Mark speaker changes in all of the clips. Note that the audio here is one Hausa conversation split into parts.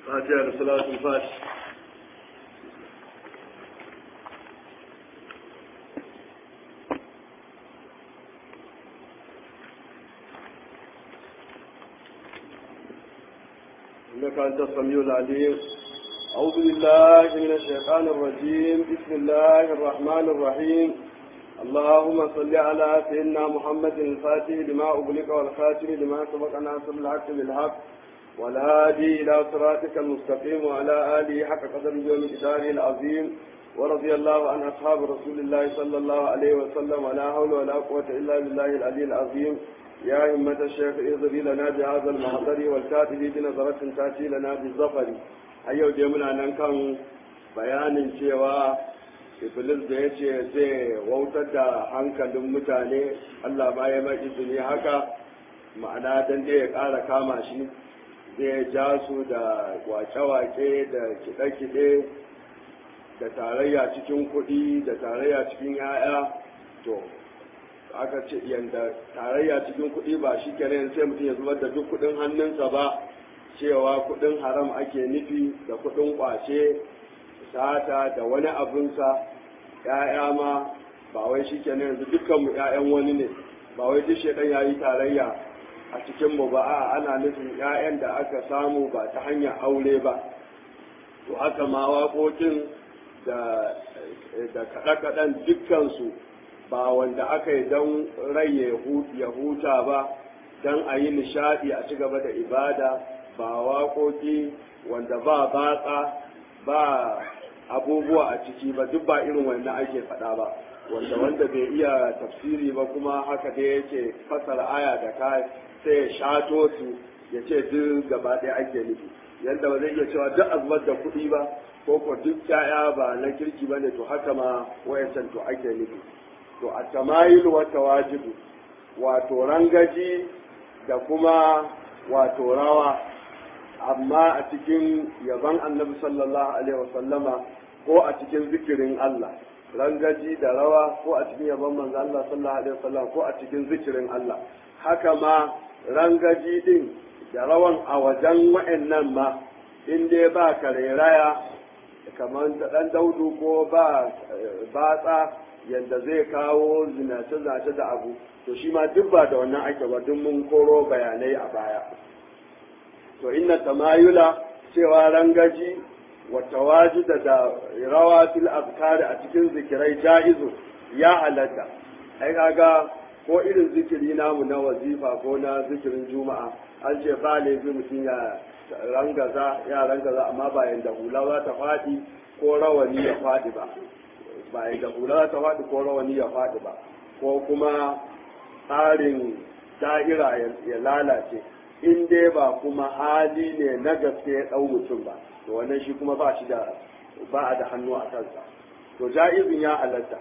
Speaker 1: فاتحة لصلاة الفاتح إنك أنت السميع العليم أعوذ بالله من الشيطان الرجيم بسم الله الرحمن الرحيم اللهم صل على سيدنا محمد الفاتح لما أغلق والخاتم لما سبق ناصر الحق بالحق والهادي إلى صراطك المستقيم وعلى آله حق قدر يوم الإدارة العظيم ورضي الله عن أصحاب رسول الله صلى الله عليه وسلم ولا حول ولا قوة إلا بالله العلي العظيم يا همة الشيخ اغضبي لنا بهذا المحضر والكاتب بنظرة تأتي لنا بالظفر أيها جمعنا ننكم bayanin cewa iblis da ya ce zai wautar da hankalin mutane allah ma ya mai izini haka ma'ana don dai ya ƙara kama shi zai ja su da wake-wake da kiɗe-kiɗe da tarayya cikin kuɗi da tarayya cikin 'ya'ya to aka ce yanda tarayya cikin kuɗi ba shi kenan sai mutum ya zubar da duk kuɗin hannunsa ba cewa kuɗin haram ake nufi da kuɗin ƙwace sata da wani abinsa ‘ya'ya ma ba wai shi kenan yanzu dukkanmu ‘ya'yan wani ne ba wai duk shaidan ya yi tarayya a cikinmu ba a ana nufin ‘ya'yan da aka samu ba ta hanyar aure ba to haka ma waƙoƙin da kaɗe-kaɗen dukkansu ba wanda aka yi don rai ya huta ba don a yi nishaɗi a ci gaba da ibada ba waƙoƙi wanda ba batsa ba abubuwa a ciki ba duk ba irin wannan ake faɗa ba wanda wanda bai iya tafsiri ba kuma haka dai yake fasara aya da ka sai ya shato su ya ce duk gaba ɗaya ake nufi yadda ba zai iya cewa duk azubar da kuɗi ba ko ko duk ƴaƴa ba na kirki ba ne to haka ma wayancan to ake nufi to a tamayil wa tawajibu wato rangaji da kuma wato rawa amma a cikin yaban annabi sallallahu alaihi wasallama ko a cikin zikirin Allah rangaji da rawa ko a cikin yaban manzo Allah sallallahu alaihi wasallam ko a cikin zikirin Allah haka ma rangaji din da rawan a wajen wa'annan ma in dai ba kareraya kamar da dan daudu ko ba batsa yadda zai kawo zinace-zinace da abu to shi ma duk ba da wannan ake ba duk mun koro bayanai a baya to inna tamayula cewa rangaji wa tawajida da rawa fil azkari a cikin zikirai jaizu ya halatta ai kaga ko irin zikiri namu na wazifa ko na zikirin juma'a an ce ba laifi mutum ya rangaza ya rangaza amma ba yanda hula za ta faɗi ko rawani ya faɗi ba ba yanda hula za ta faɗi ko rawani ya faɗi ba ko kuma tsarin da'ira ya lalace in dai ba kuma hali ne na gaske ya ɗau mutum ba to wannan shi kuma ba shi da ba a da hannu a kansa to ja'izin ya halatta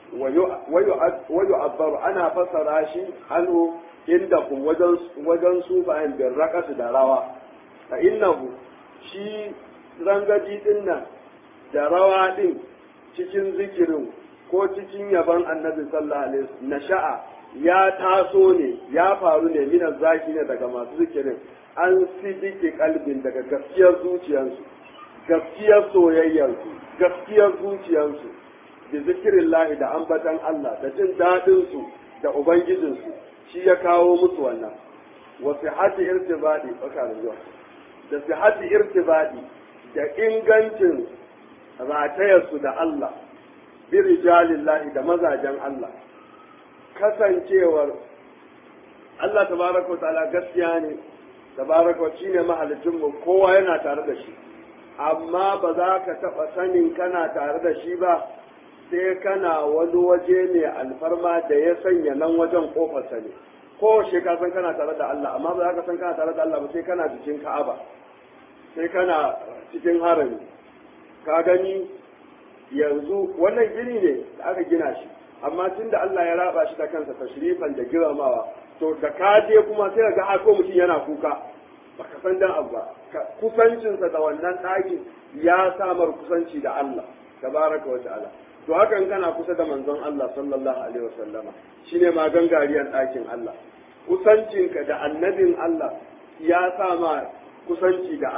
Speaker 1: wayo abbaru ana fassara shi hannu inda kun wajen su bayan bin raƙasu da rawa a innahu shi rangaji din nan da rawa din cikin zikirin ko cikin yaban annabi sallallahu alaihi na sha'a ya taso ne ya faru ne minan zaki ne daga masu zikirin an sidike kalbin daga gaskiyar zuciyarsu gaskiyar soyayyarsu gaskiyar zuciyarsu da zikirin lahi da ambatan Allah da jin daɗinsu da ubangijinsu shi ya kawo musu wannan wa sihati irtibadi tsakanin zuwa da sihati irtibadi da ingancin ratayarsu da Allah bi rijalillahi da mazajen Allah kasancewar Allah tabaraka wa ta'ala gaskiya ne tabaraka wa shine mahalicin mu kowa yana tare da shi amma ba za ka taɓa sanin kana tare da shi ba sai kana wani waje ne alfarma da ya sanya nan wajen kofarsa ne ko shi ka san kana tare da Allah amma ba za ka san kana tare da Allah ba sai kana cikin Ka'aba sai kana cikin harami ka gani yanzu wannan gini ne da aka gina shi amma tun da Allah ya raba shi da kansa tashrifan da girmamawa to da ka je kuma sai ga ako mutum yana kuka baka san dan abu ba kusancinsa da wannan ɗakin ya samar kusanci da Allah tabaraka wa ta'ala to hakan kana kusa da manzon Allah sallallahu alaihi wasallama shine ma gangariyar ɗakin Allah kusancinka da annabin Allah ya sa ma kusanci da Allah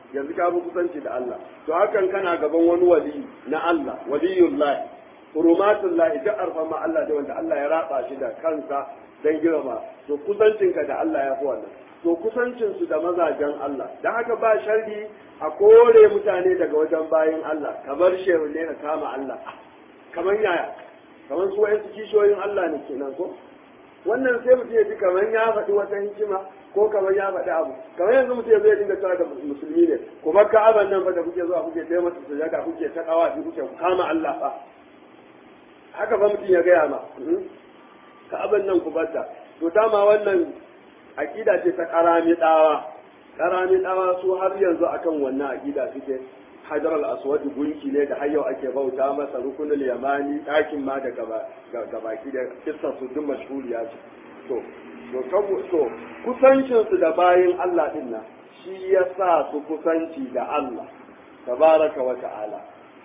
Speaker 1: yanzu ka bi kusanci da Allah to hakan kana gaban wani wali na Allah waliyullahi hurumatullahi duk arfama Allah da wanda Allah ya raba shi da kansa dan girma to kusancinka da Allah ya fi wannan to kusancinsu da mazajen Allah da haka ba sharri a kore mutane daga wajen bayin Allah kamar shehu ne ka kama Allah kamar yaya kamar su wayansu kishiyoyin Allah ne kenan ko wannan sai mutum ya ji kamar ya faɗi wata hikima ko kamar ya faɗi abu kamar yanzu mutum ya zai dinga cewa da musulmi ne kuma ka'aban nan fa da kuke zuwa kuke sai masa sujada kuke ta kawafi kuke kama Allah fa haka fa mutum ya gaya ma ka'aban nan ku bata to dama wannan akida ce ta karami dawa karami dawa su har yanzu akan wannan akida suke hajar al-aswad gunki ne da har yau ake bauta masa rukunul yamani ɗakin ma da gabaki da kissa su duk mashhuriya ce to to to kusancin su da bayin Allah din nan shi ya sa su kusanci da Allah tabaraka wa ta'ala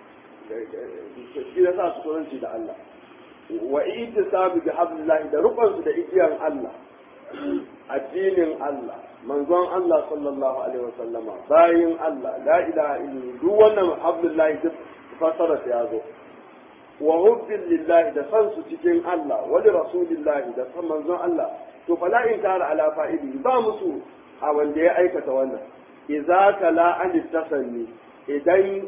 Speaker 1: shi ya sa su kusanci da Allah wa ittisabu bi hablillahi da rukunsu da igiyar Allah addinin Allah manzon Allah sallallahu alaihi wasallama bayin Allah la ilaha illa duk wannan abdullahi duk fasara ya zo wa hubbin lillahi da san su cikin Allah wa li rasulillahi da san manzon Allah to fala in kara ala fa'ili ba musu a wanda ya aikata wannan idza kala an tasanni idan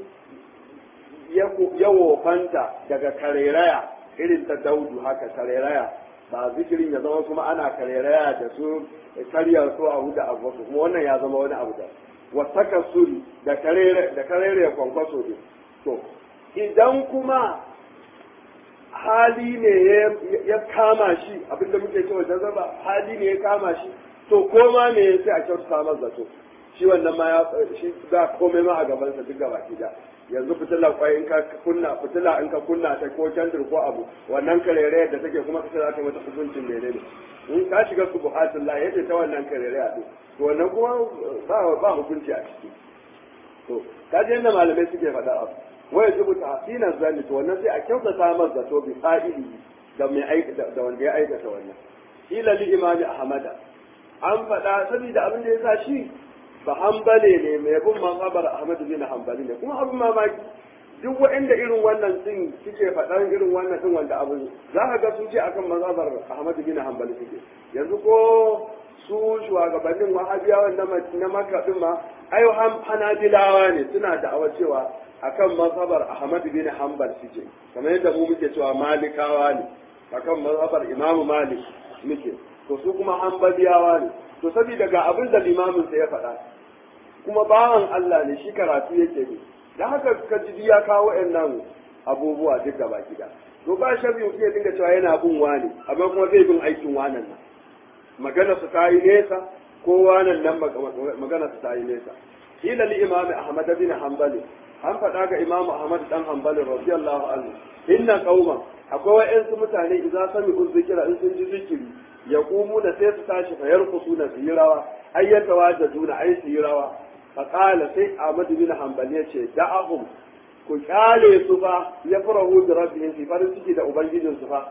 Speaker 1: ya wofanta daga kareraya irin ta daudu haka kareraya ba zikirin ya zama kuma ana kareraya da su karya su a huda abu kuma wannan ya zama wani abu da wasaka suri da karere da karere ya kwankwaso ne to idan kuma hali ne ya kama shi abinda muke cewa jazaba hali ne ya kama shi to koma ne sai a kyautata masa zato shi wannan ma ya shi ba komai ma a gabansa duk gaba ki da yanzu fitila kwai in ka kunna fitila in ka kunna ta ko candir ko abu wannan karere da take kuma kace za ka mata hukuncin menene in ka shiga subuhatul la yace ta wannan karere a to wannan kuma ba ba hukunci a ciki to kaje yadda malamai suke faɗa abu waya jibu tahsinan zanni to wannan sai a kyautata masa zato bi fa'ili da mai aikata da wanda ya aikata wannan ila li imami ahmada an faɗa saboda abin da ya sa shi ba hambale ne mai bin mazhabar Ahmad bin Hanbali ne kuma abin mamaki duk waɗanda irin wannan din suke faɗan irin wannan din wanda abin za ka ga sun ce akan mazhabar Ahmad bin Hanbali suke yanzu ko su shugabannin wahabiyawan na Makka din ma ayo hanabilawa ne suna da'awa cewa akan mazhabar Ahmad bin Hanbal suke kamar yadda mu muke cewa malikawa ne akan mazhabar Imam Malik muke to su kuma hanbaliyawa ne to saboda ga abin da limamin sa ya faɗa kuma bawan Allah ne shi karatu yake ne dan haka ka ji ya kawo wayannan abubuwa duk da baki da to ba shabi mutum ya dinga cewa yana bin wani amma kuma zai bin aikin wanan nan magana su ta yi nesa ko wanan nan magana su ta yi nesa kila li imami ahmad bin hanbali an faɗa ga imamu ahmad dan hanbali radiyallahu anhu inna qauma akwai wa'yansu mutane idan sami zikira in sun ji zikiri ya kumu da sai su tashi fa yarkusu na su yi rawa ai ya tawajjadu na ai su yi rawa fa qala sai Ahmad bin Hanbali ya ce da'ahum ku kyale su fa ya farahu da rabbihim fi farin ciki da ubangijin su fa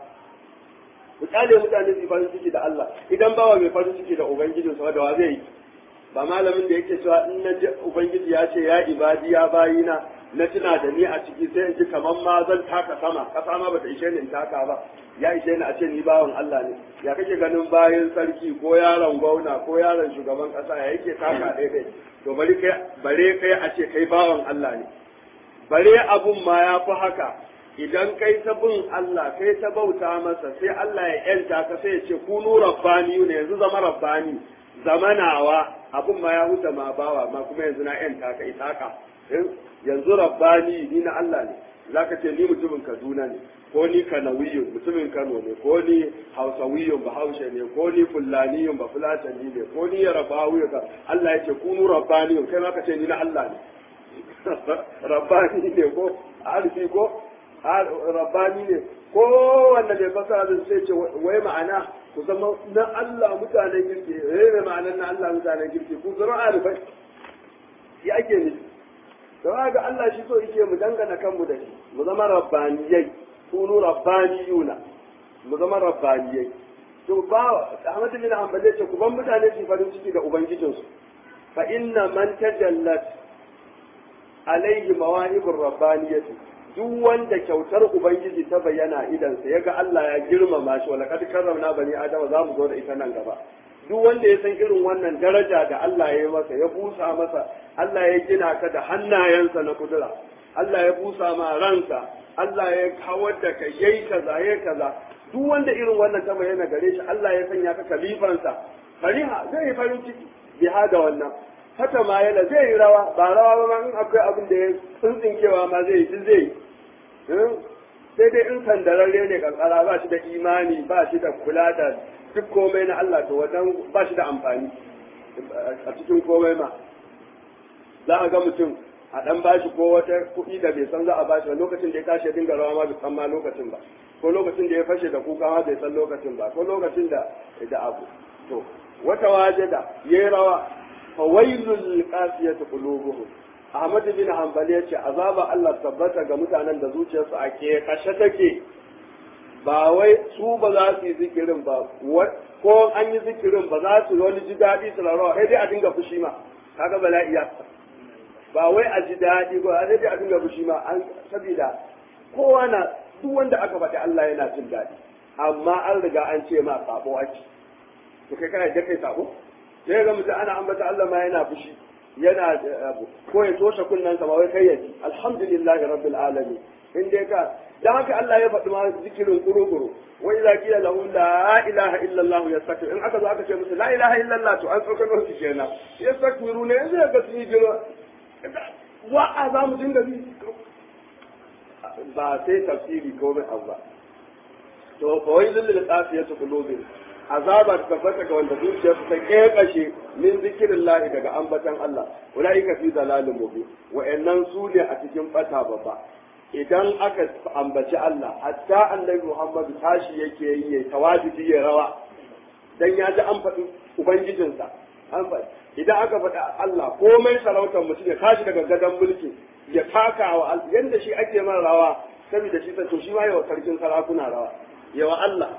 Speaker 1: ku kyale mutane su farin ciki da Allah idan bawa mai farin ciki da ubangijin su da wa zai yi ba malamin da yake cewa in na ji ubangiji ya ce ya ibadi ya bayina na tuna da ni a ciki sai in ji kamar ma zan taka sama kasa ma bata ishe ni in taka ba ya ishe ni a ce ni bawan Allah ne ya kake ganin bayan sarki ko yaron gwamna ko yaron shugaban kasa ya yake taka daidai to bari kai bare kai a ce kai bawan Allah ne bare abun ma ya fi haka idan kai ta bin Allah kai ta bauta masa sai Allah ya yanta ka sai ya ce kunu rabbani ne yanzu zama rabbani zamanawa abun ma ya huta ma bawa ma kuma yanzu na yanta ka isaka yanzu rabbani ni na Allah ne zaka ce ni mutumin Kaduna ne ko ni Kanawiyun mutumin Kano ne ko ni Hausawiyun ba Haushe ne ko ni Fullaniyun ba Fulatani ne ko ni Yarabawiyun ka Allah ya ce kunu rabbaniyun kai ma ka ce ni na Allah ne rabbani ne ko alfi ko rabbani ne ko wanda bai fasa da sai ce wai ma'ana ku zama na Allah mutanen girki eh mai ma'anar na Allah mutanen girki ku zama alifai ya ake nufi don haka Allah shi so yake mu dangana kanmu da shi mu zama rabbaniyai kunu rabbaniyuna mu zama rabbaniyai to ba Ahmad bin Hanbal ce ku ban mutane su farin ciki da ubangijinsu fa inna man tajallat alaihi mawahibur rabbaniyati duk wanda kyautar ubangiji ta bayyana idan sa yaga Allah ya girmama shi wala kad karramna bani adama za mu zo da ita nan gaba duk wanda ya san irin wannan daraja da Allah ya yi masa ya busa masa Allah ya gina ka da hannayensa na kudura Allah ya busa ma ransa Allah ya kawar da kai yayi kaza yayi kaza duk wanda irin wannan ta bayyana gare shi Allah ya sanya ka kalifansa fariha zai yi farin ciki biha da wannan hata ma yana zai yi rawa ba rawa ba ma in akwai abin da ya tsintsinkewa ma zai yi zai yi sai dai in sandararre ne kankara ba shi da imani ba shi da kula da duk komai na Allah to wajen ba shi da amfani a cikin komai ma za a ga mutum a dan bashi ko wata kuɗi da bai san za a bashi ba lokacin da ya tashi ya dinga rawa ma bai san ma lokacin ba ko lokacin da ya fashe da kuka ma bai san lokacin ba ko lokacin da da abu to wata wajeda yayi rawa fa wailul qasiyati qulubuhum Ahmad bin Hanbali yace azaba Allah tabbata ga mutanen da zuciyarsu a ke kashe take ba wai su ba za su yi zikirin ba ko an yi zikirin ba za su wani ji daɗi su rawa sai dai a dinga fushi ma kaga bala'i ya ba wai a ji daɗi ba sai dai a dinga fushi ma an sabida kowa na duk wanda aka faɗi Allah yana jin daɗi amma an riga an ce ma sabo ake to kai kana da kai sabo sai ga mutum ana ambata Allah ma yana fushi yana abu ko ya toshe kunnen sa ba wai kai ya ji alhamdulillahi rabbil alamin in dai ka dan haka Allah ya faɗi ma zikirin kurukuru wa idza qila lahu la ilaha illa Allah yastakbir in aka zo aka ce musu la ilaha illa Allah to an tsokano su kenan yastakbiru ne yanzu ga su yi jira wa a za mu dinga bi ba sai tafsiri ko mai abu ba to fa wai zillil qasiyatu qulubihim azaba ta tabbata ga wanda zuciyarsu ta kekashe min zikirin lahi daga ambatan Allah ulaika fi dalalin mubin wa'annan su ne a cikin bata babba idan aka ambaci Allah hatta annabi Muhammadu tashi yake yi ya tawajibi ya rawa dan ya ji an faɗi ubangijinsa an faɗi idan aka faɗi Allah komai sarautar mutum ya tashi daga gadon mulki ya taka wa yanda shi ake man rawa saboda shi to shi ma yawa sarkin sarakuna rawa yawa Allah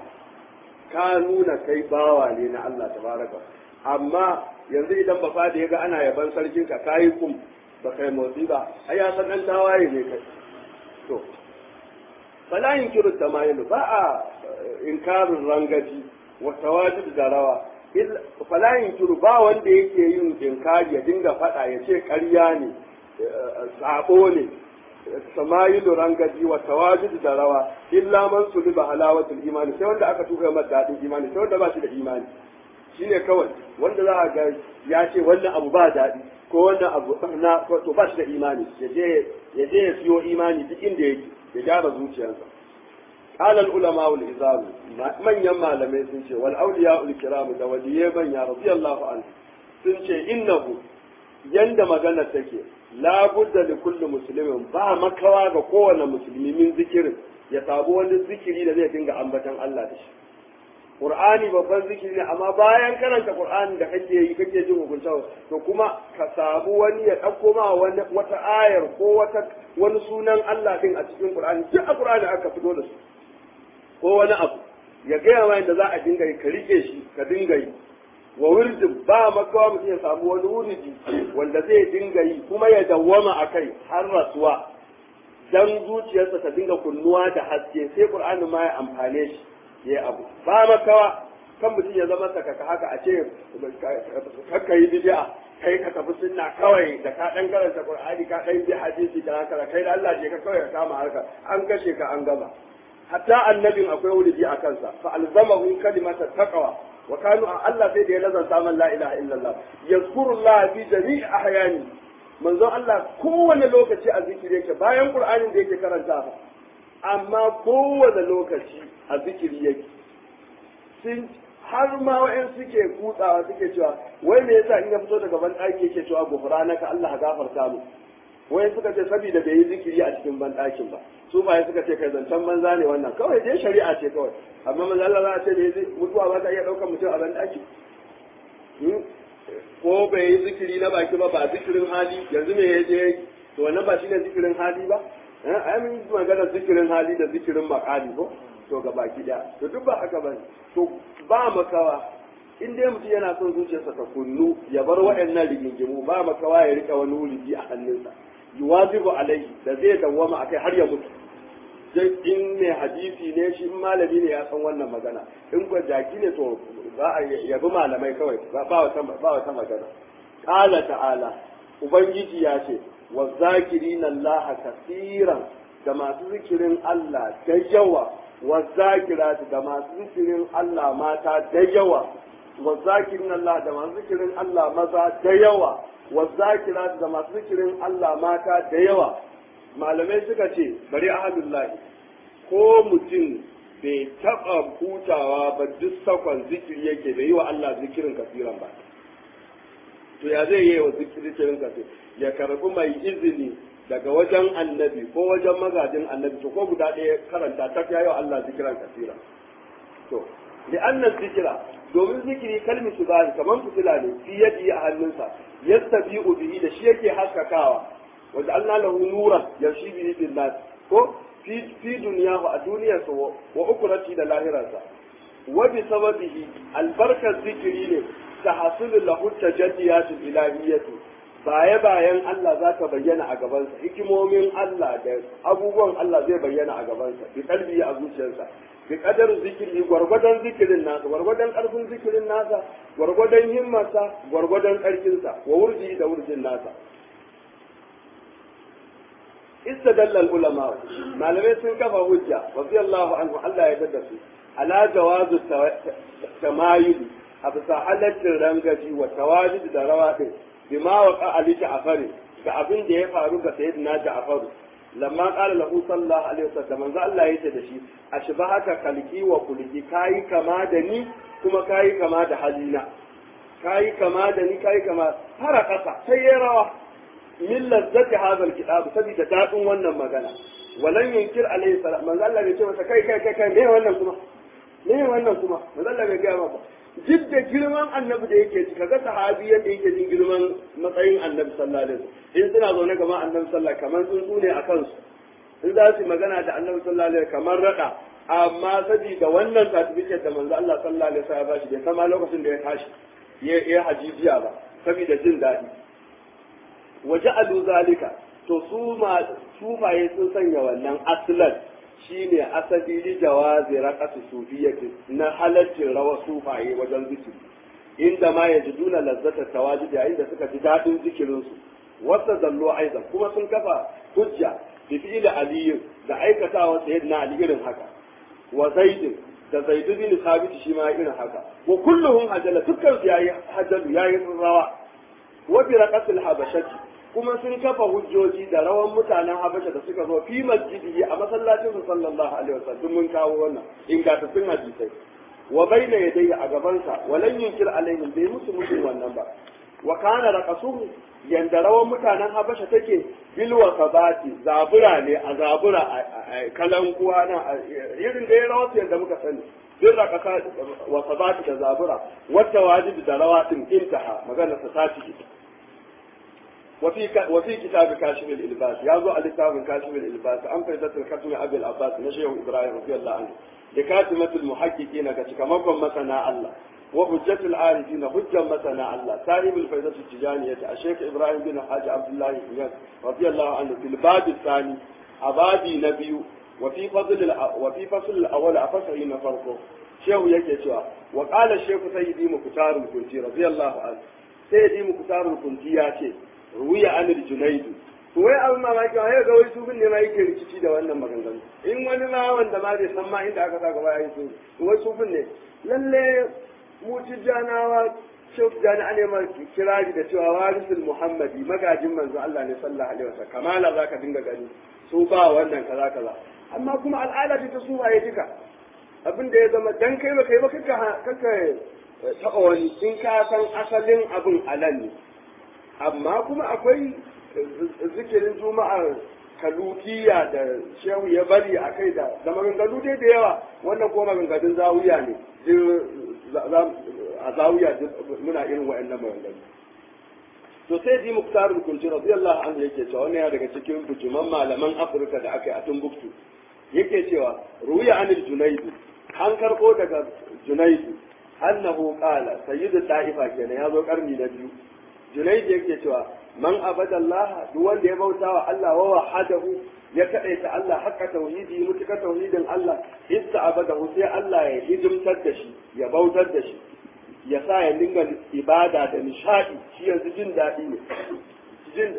Speaker 1: ka nuna kai bawa ne na Allah tabaraka amma yanzu idan ba fada yaga ana yaban sarkin ka kai kum ba kai motsi ba ai ya san dan tawaye ne kai to fala yunkiru tamayilu ba a inkarin rangaji wa tawajud da rawa fala yunkiru ba wanda yake yin inkari ya dinga fada ya ce ƙarya ne sabo ne samayilu rangaji wa tawajud da rawa illa man suliba halawatul imani sai wanda aka tuka masa dadin imani sai wanda ba shi da imani shine kawai wanda za a ga ya ce wannan abu ba daɗi ko wannan abu na to ba shi da imani ya je ya je ya siyo imani duk inda yake ya gyara zuciyarsa قال العلماء الإزام من يما لم يسنش والأولياء الكرام دولية من يا رضي الله عنه سنش إنه يند مغانا تكي لا بد لكل مسلم با مكوا ga kowane musulmi min zikirin ya sabu wani zikiri da zai dinga ambatan Allah da shi Qur'ani babban zikiri ne amma bayan karanta Qur'ani da kake yi kake jin hukunta to kuma ka samu wani ya dauko ma wani wata ayar ko wata wani sunan Allah din a cikin Qur'ani duk a Qur'ani aka fito da su ko wani abu ya gaya ma yadda za a dinga yi ka rike shi ka dinga yi wa wurdin ba makawa mutum ya samu wani wuridi wanda zai dinga yi kuma ya dawwama a kai har rasuwa dan zuciyarsa ta dinga kunnuwa da haske sai qur'ani ma ya amfane shi ya abu ba makawa kan mutum ya zama sakaka haka a ce kakka yi bid'a kai ka tafi sunna kawai da ka dan karanta qur'ani ka dan bi hadisi da haka kai da Allah je ka kawai ka kama harka an kashe ka an gama hatta annabin akwai wulidi a kansa fa alzamahu kalimata taqwa wa kanu Allah sai da ya lazanta man la ilaha illallah yazkurullah fi jami'i ahyani manzo Allah kowane lokaci a zikiri yake bayan qur'anin da yake karanta amma kowane lokaci a zikiri yake sun har ma wa'in suke kutsawa suke cewa wai me yasa in ya fito daga ban ɗaki yake cewa gufranaka Allah gafarta mu wai suka ce saboda bai yi zikiri a cikin ban ɗakin ba su ba suka ce kai zancen banza ne wannan kawai dai shari'a ce kawai amma manzo Allah za a ce bai mutuwa ba ta iya ɗaukar mutum a ban ɗaki ko bai yi zikiri na baki ba ba zikirin hali yanzu me ya je to wannan ba shine zikirin hali ba ai mun yi magana zikirin hali da zikirin makali ko to ga baki da to duk ba haka bane to ba makawa in dai mutum yana son zuciyarsa ta kunnu ya bar waɗannan rigingimu ba makawa ya rika wani wuridi a hannunsa yuwazibu alaihi da zai dawwama akai har ya mutu dai in mai hadisi ne shi in malami ne ya san wannan magana in ko jaki ne to ba a yabi malamai kawai ba wata ba wata magana qala ta'ala ubangiji ya ce wa zakirina Allah kaseeran da masu zikirin Allah da yawa wa zakirati da masu zikirin Allah mata da yawa wa zakirin Allah da masu zikirin Allah maza da yawa wa zakirati da masu zikirin Allah mata da yawa malamai suka ce bari ahadullahi ko mutum bai taɓa hutawa ba duk sakon zikiri yake bai yi wa Allah zikirin kasiran ba to ya zai yi wa zikirin kasir ya karbi mai izini daga wajen annabi ko wajen magajin annabi to ko guda ɗaya karanta ta ya yi wa Allah zikiran kasira to li'annan zikira domin zikiri kalmi su bani kamar fitila ne fi yadi a hannunsa yastabi'u bihi da shi yake haskakawa wanda Allah lahu nuran yamshi bihi bin nas ko fi fi dunyahu a duniyarsa wa ukurati da lahirarsa wa bi sababihi albarkar zikiri ne tahasulu lahu tajalliyatul ilahiyyatu baye bayan Allah za ta bayyana a gabansa hikimomin Allah da abubuwan Allah zai bayyana a gabansa bi kalbi a zuciyarsa bi kadar zikiri gwargwadon zikirin nasa gwargwadon karfin zikirin nasa gwargwadon himmarsa gwargwadon karfinsa wa wurji da wurjin nasa istadalla ulama malamai sun kafa hujja radiyallahu anhu Allah ya dada su ala jawazu tamayul a bisa halaccin rangaji wa tawajid da rawa din bima wa ali ja'far ga abin da ya faru ga sayyidina ja'far lamma qala lahu sallallahu alaihi wasallam manzo Allah yace da shi ashbahaka kalki wa kulki kai kama da ni kuma kai kama da halina kai kama da ni kai kama fara kasa sai ya rawa min lazzati hadha alkitab sabida dadin wannan magana walan yunkir alaihi salam manzo Allah bai ce masa kai kai kai kai me wannan kuma me wannan kuma manzo Allah bai ga maka duk da girman annabi da yake ci kaga sahabi yadda yake jin girman matsayin annabi sallallahu alaihi wasallam in suna zaune kamar annabi sallallahu kamar tsuntsu ne a kansu in za su magana da annabi sallallahu alaihi kamar rada amma saboda wannan certificate da manzo Allah sallallahu alaihi wasallam ya bashi bai sama lokacin da ya tashi ya ya hajijiya ba saboda jin daɗi waja'alu zalika to su ma sufaye sun sanya wannan aslan shine asali li jawazi raqasi sufiyyati na halaccin rawa sufaye wajen zikiri inda ma yajiduna lazzata tawajid yayin da suka ji dadin zikirin su wasa zallo aidan kuma sun kafa hujja bi fi'li ali da aikatawa sayyidina ali irin haka wa zaid da zaid bin thabit shi ma irin haka wa kulluhum hajala dukkan su yayi hajalu yayi rawa wa bi raqasil habashati kuma sun kafa hujjoji da rawan mutanen Habasha da suka zo fi masjidi a masallacin su sallallahu alaihi wasallam mun kawo wannan ingantattun hadisai wa baina yadayhi a gabansa walan yunkir alaihim bai musu musu wannan ba wa kana raqasuhu yanda rawan mutanen Habasha take bil wasabati zabura ne a zabura a kalan kuwa na irin da ya rawa yanda muka sani bin raqasa wasabati da zabura wata wajibi da rawatin intaha magana ta tashi وفي ك... وفي كتاب كاشف الإلباس يازو على كتاب كاشف الإلباس أم فائدة الختم أبي العباس نشيه إبراهيم رضي الله عنه لكاتمة المحققين كتكمكم مثنى الله وحجة العارفين حجة مثنى الله صاحب الفائدة التجانية الشيخ إبراهيم بن حاج عبد الله بن رضي الله عنه في الباب الثاني أبادي نبي وفي فضل الأ... وفي فصل الأول أفصحين فرقه شيخ يكي وقال الشيخ سيدي مكتار الكنتي رضي الله عنه سيدي مكتار الكنتي يا ruya anil junaidu to wai abin mamaki ma ga wai su ne ma yake rikici da wannan maganganu in wani ma wanda ma bai san ma inda aka sa gaba yayi su to wai su ne lalle mu tijjanawa shau tijjani an ma kirari da cewa warisul muhammadi magajin manzo Allah ne sallallahu alaihi wasallam kamala zaka dinga gani su ba wannan kaza kaza amma kuma al'ada ce ta su waye duka abin da ya zama dan kai ba kai ba kaka kaka taɓa wani in ka san asalin abin alal ne amma kuma akwai zikirin juma'a kalutiya da shehu ya bari a kai da da maganganu dai da yawa wannan kuma maganganun zawiya ne a zawiya muna irin wa'annan maganganu to sai ji muktarul kunci radiyallahu anhu yake cewa wannan ya daga cikin bujuman malaman afirka da aka yi a tumbuktu yake cewa ruya anil junaidu an karbo daga junaidu annahu qala sayyidu ta'ifa kenan ya zo karni na biyu junaid yake cewa man abadallaha duk wanda ya bauta wa Allah wa wahadahu ya kadaita Allah haka tauhidi mutuka tauhidin Allah ista abadahu sai Allah ya hidimtar da shi ya bautar da shi ya sa ya dinga ibada da nishadi shi yanzu jin daɗi ne jin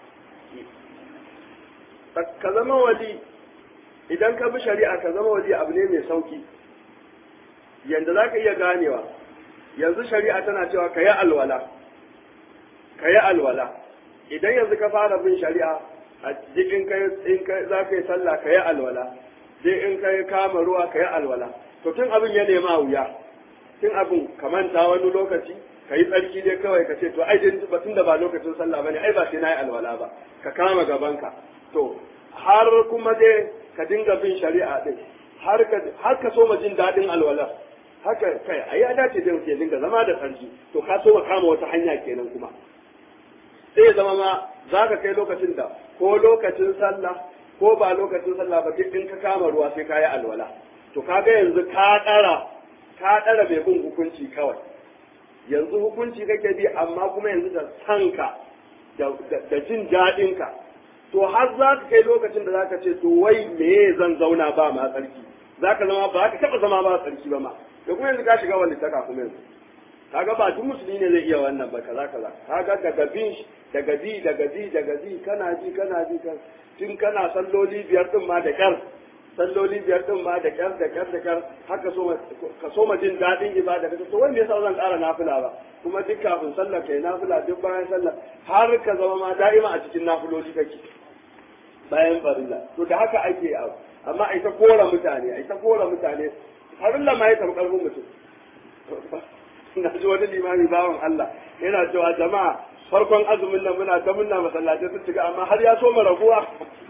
Speaker 1: ka zama wali idan ka bi shari'a ka zama wali abu ne mai sauki yanda za ka iya ganewa yanzu shari'a tana cewa ka yi alwala ka yi alwala idan yanzu ka fara bin shari'a a jikin in ka za ka yi sallah ka yi alwala sai in ka yi kama ruwa ka yi alwala to tun abin ya nema wuya tun abin ka manta wani lokaci ka yi tsarki dai kawai ka ce to ai tun da ba lokacin sallah bane ai ba sai na yi alwala ba ka kama gabanka to har kuma dai ka dinga bin shari'a din har ka har ka so ma jin daɗin alwala haka kai ai ya dace da mutum ya dinga zama da sarki to ka so kama wata hanya kenan kuma sai zama ma za ka kai lokacin da ko lokacin sallah ko ba lokacin sallah ba duk in ka kama ruwa sai ka yi alwala to kaga yanzu ka ɗara ka ɗara mai bin hukunci kawai yanzu hukunci kake bi amma kuma yanzu da sanka da jin daɗinka to har za ka kai lokacin da za ka ce to wai me zan zauna ba ma tsarki za ka zama ba ka taɓa zama ba tsarki ba ma da kuma yanzu ka shiga wani taka kuma yanzu kaga ba duk musulmi ne zai iya wannan ba kaza kaza kaga daga bin daga bi daga bi daga bi kana ji kana ji kan tun kana salloli biyar din ma da kyar salloli biyar din ma da kyar da kyar da kyar haka so ka so ma jin dadin ibada kace to wai me yasa zan ƙara nafila ba kuma duk kafin sallah kai nafila duk bayan sallah har ka zama ma da'ima a cikin nafiloli kake bayan farilla to da haka ake abu amma ai ta kora mutane ai ta kora mutane farilla ma ya taɓa ƙarfin mutum na ji wani limami bawan Allah yana cewa jama'a farkon azumin nan muna ta munna masallatai sun shiga amma har ya so mu raguwa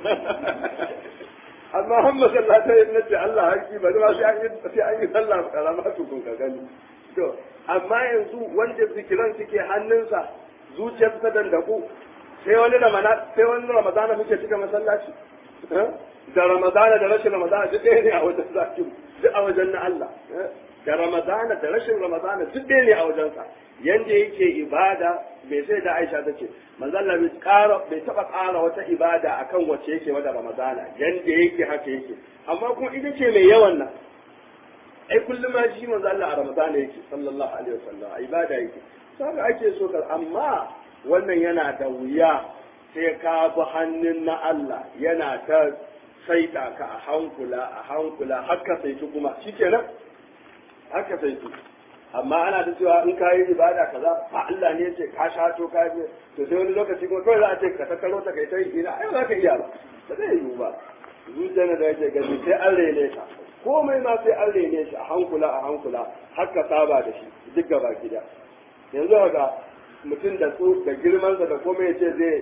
Speaker 1: amma har masallatai na ce Allah haƙi ba ma sai an yi sai an yi sallah karama tukun ka gani to amma yanzu wanda zikiran suke hannunsa zuciyar ta dandaku sai wani ramadana sai wani ramadana muke cika masallaci da ramadana da rashin ramadana duk ɗaya ne a wajen zakiru duk a wajen na Allah da ramadana da rashin ramadana duk ɗaya ne a wajensa yanda yake ibada bai sai da Aisha ta ce manzo Allah bai ƙara bai taɓa ƙara wata ibada akan wacce yake wata ramadana yanda yake haka yake amma kuma ita ce mai yawan nan ai kullum ma shi manzo Allah a ramadana yake sallallahu alaihi wasallam a ibada yake saka ake so kar amma wannan yana da wuya sai ka bi hannun na Allah yana ta saita ka a hankula a hankula haka sai kuma shikenan haka sai su amma ana da cewa in ka yi ibada kaza ba Allah ne ce ka shato ka je to sai wani lokaci kuma kawai za a ce ka tattaro ta kai ta yi ina ai za ka iya ba ba zai yiwu ba zuciya da yake gani sai an rene ka komai ma sai an rene shi a hankula a hankula har ka saba da shi duk gaba gida yanzu ga mutum da su da girmansa da komai ya ce zai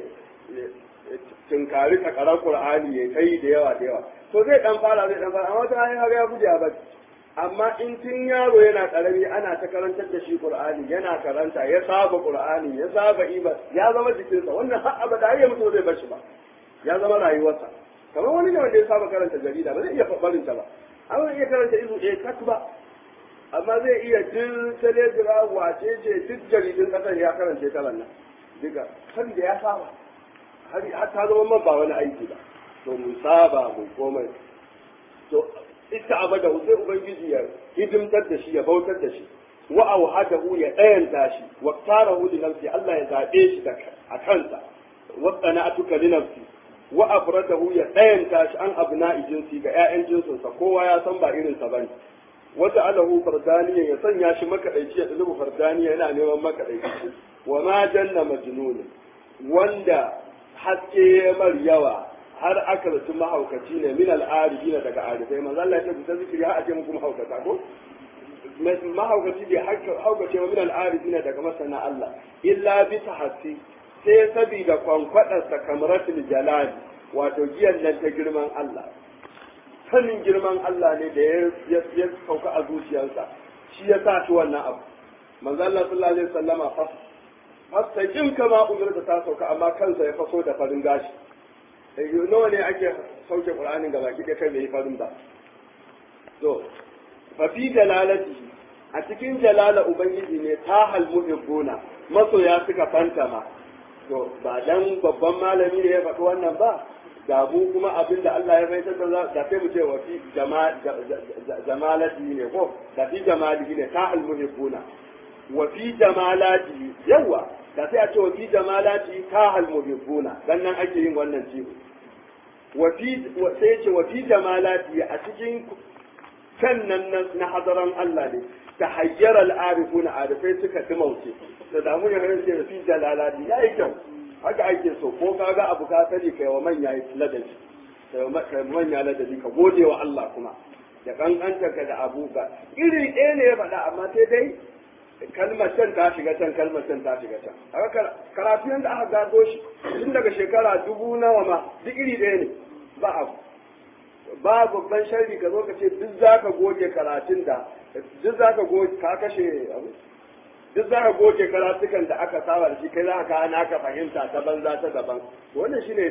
Speaker 1: tunkari takarar qur'ani ya kai da yawa da yawa to zai dan fara zai dan fara amma wata hanyar ya guje a bacci amma in tun yaro yana karami ana ta karantar da shi qur'ani yana karanta ya saba qur'ani ya saba iba ya zama jikinsa wannan har abada har ya mutu zai bar shi ba ya zama rayuwarsa kamar wani ne wanda ya saba karanta jarida ba zai iya barin ta ba an iya karanta izu ɗaya kat ba amma zai iya duk telegram wace ce duk jaridun kasar ya karance kalan nan duka kan da ya saba har ta zama man ba wani aiki ba to mu saba mu komai to ita abada sai ubangiji ya hidimtar da shi ya bautar da shi wa auhadahu ya dayanta shi wa tarahu li nafsi Allah ya zabe shi da a kansa wa qana'atuka li nafsi wa afradahu ya dayanta shi an abna'i jinsi ga ƴaƴan jinsinsa kowa ya san ba irin sa bane wata alahu fardaniya ya sanya shi makadaici ya dulubu fardaniya yana neman makadaici wa ma janna majnun wanda haske ya mar yawa har aka rasu mahaukaci ne min al'arifina daga arifai manzo Allah ya ce ta zikiri har a ce muku mahaukata ko mahaukaci bai haukace wa min al'arifina daga masana Allah illa bi tahassi sai sabida kwankwadarsa kamaratul jalal wato giyan nan ta girman Allah sanin girman Allah ne da ya sauka a zuciyarsa shi ya sa shi wannan abu manzo Allah sallallahu alaihi wasallama fa fastaqim kama umirta ta sauka amma kansa ya faso da farin gashi eh nawa ne ake sauke Qur'anin gaba ki kai bai farin ba to fa fi dalalati a cikin jalala ubangiji ne ta hal muhibbuna masoya suka fantama to ba dan babban malami ne ya faɗi wannan ba ga mu kuma abin da Allah ya fahimtar da da sai mu ce wa fi jamalati ne ko da fi jamali ne ta almuhibbuna wa fi jamalati yawa da sai a ce wa fi jamalati ta almuhibbuna dan nan ake yin wannan ciwo wa fi sai ya ce wa fi jamalati a cikin kan nan na hadaran Allah ne ta hayyar al'arifuna arifai suka dimauce da damu ya hanyar ce fi jalalati ya yi kyau haka ake so ko kaga abu ka sani kai wa manya ladabi kai wa manya ladabi ka gode wa Allah kuma da kankanta ka da abu ka iri ɗaya ne ya faɗa amma sai dai kalmar can ta shiga can kalmar can ta shiga can haka karatu yanda aka gado shi tun daga shekara dubu nawa ma duk iri ɗaya ne ba abu ba babban sharri ka zo ka ce duk za ka goge karatun da duk za ka goge ka kashe abu duk za ka goge karatukan da aka saba da shi kai za ka na ka fahimta ta banza ta daban wannan shine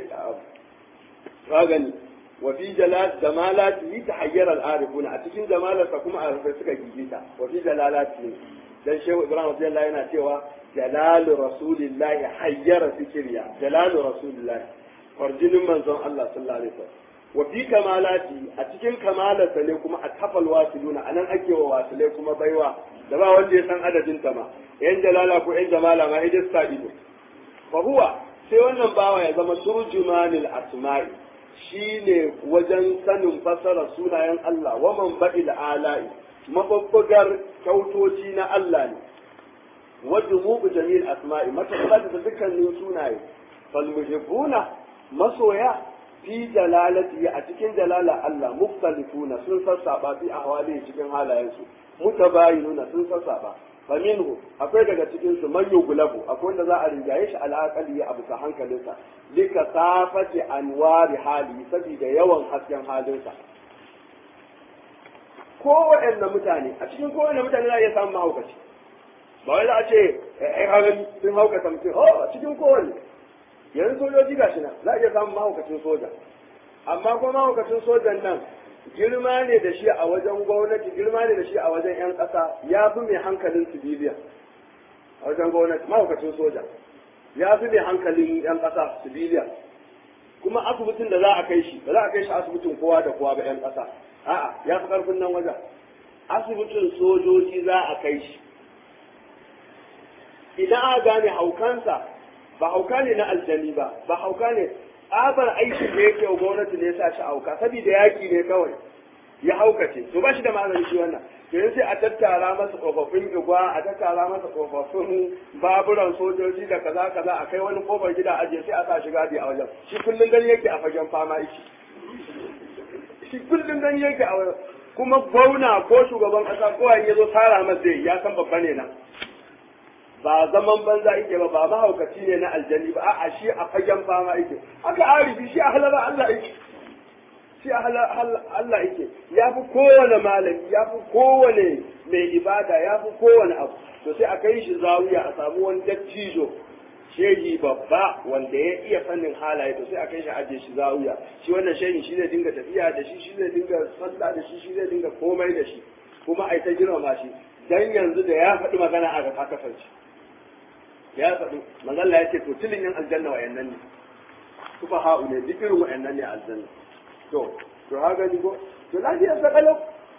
Speaker 1: ka gani wa fi jalal jamalati tahayyara al-arifuna a cikin jamalarsa kuma arifai suka gigita wa fi jalalati dan shehu ibrahim radiyallahu yana cewa jalalu rasulillahi hayyara fikriya jalalu rasulillahi farjinin manzon Allah sallallahu alaihi wasallam wa fi kamalati a cikin kamalarsa ne kuma a tafal wasiluna anan ake wa wasilai kuma baiwa da ba wanda ya san adadin ta ma yan jalala ko yan jamala ma idan sa ido fa huwa sai wannan bawa ya zama turjumanil asma'i shine wajen sanin fasara sunayen Allah wa man ba'il ala'i mababbugar kyautoci na Allah ne wa dumubu jamil asma'i matabbat da dukkanin sunaye fal muhibbuna masoya fi jalalati a cikin jalala Allah muftalifuna sun sassaba fi ahwali cikin halayensu mutabayinuna sun sassaba fa minhu akwai daga cikin su man yuglabu akwai wanda za a rinjaye shi alaqali ya abusa hankalinsa lika safati anwari hali saboda yawan hasken halinsa kowaɗanne mutane a cikin kowaɗanne mutane za a iya samun mahaukaci ba wai za a ce ai hagan sun haukata mutum oh a cikin kowanne yanzu sojoji gashi nan za a iya samun mahaukacin soja amma kuma mahaukacin sojan nan girma ne da shi a wajen gwamnati girma ne da shi a wajen 'yan ƙasa ya fi mai hankalin civilian a wajen gwamnati mahaukacin soja ya fi mai hankalin 'yan ƙasa civilian kuma asibitin da za a kai shi ba za a kai shi asibitin kowa da kowa ba 'yan ƙasa a'a ya fi ƙarfin nan wajen asibitin sojoji za a kai shi idan aka gane haukansa ba hauka ne na aljani ba ba hauka ne tsabar aikin da yake wa gwamnati ne ya sa shi hauka saboda yaki ne kawai ya haukace to ba shi da magani shi wannan to yanzu sai a tattara masa tsofaffin igwa a tattara masa tsofaffin baburan sojoji da kaza kaza a kai wani kofar gida aje sai a sa shi gadi a wajen shi kullum gani yake a fagen fama yake shi kullum gani yake a wajen kuma gwamna ko shugaban kasa ko ya zo tara masa ya san babba ne na ba zaman banza yake ba ba mahaukaci ne na aljani ba a'a shi a fagen fama yake aka arifi shi a halara Allah yake shi a Allah yake ya fi kowane malami ya fi kowane mai ibada ya fi kowane abu to sai a kai shi zawiya a samu wani dattijo shehi babba wanda ya iya fannin halaye to sai a kai shi aje shi zawiya shi wannan shehin shi zai dinga tafiya da shi shi zai dinga sallah da shi shi zai dinga komai da shi kuma ai ta girmama shi dan yanzu da ya faɗi magana a ga ta kasance ya faɗi manzalla ya ce to tilin yan aljanna wa yannan ne kufa ha'u ne duk irin wa'annan ne aljanna to to ha gani ko to lafiyar sa kalau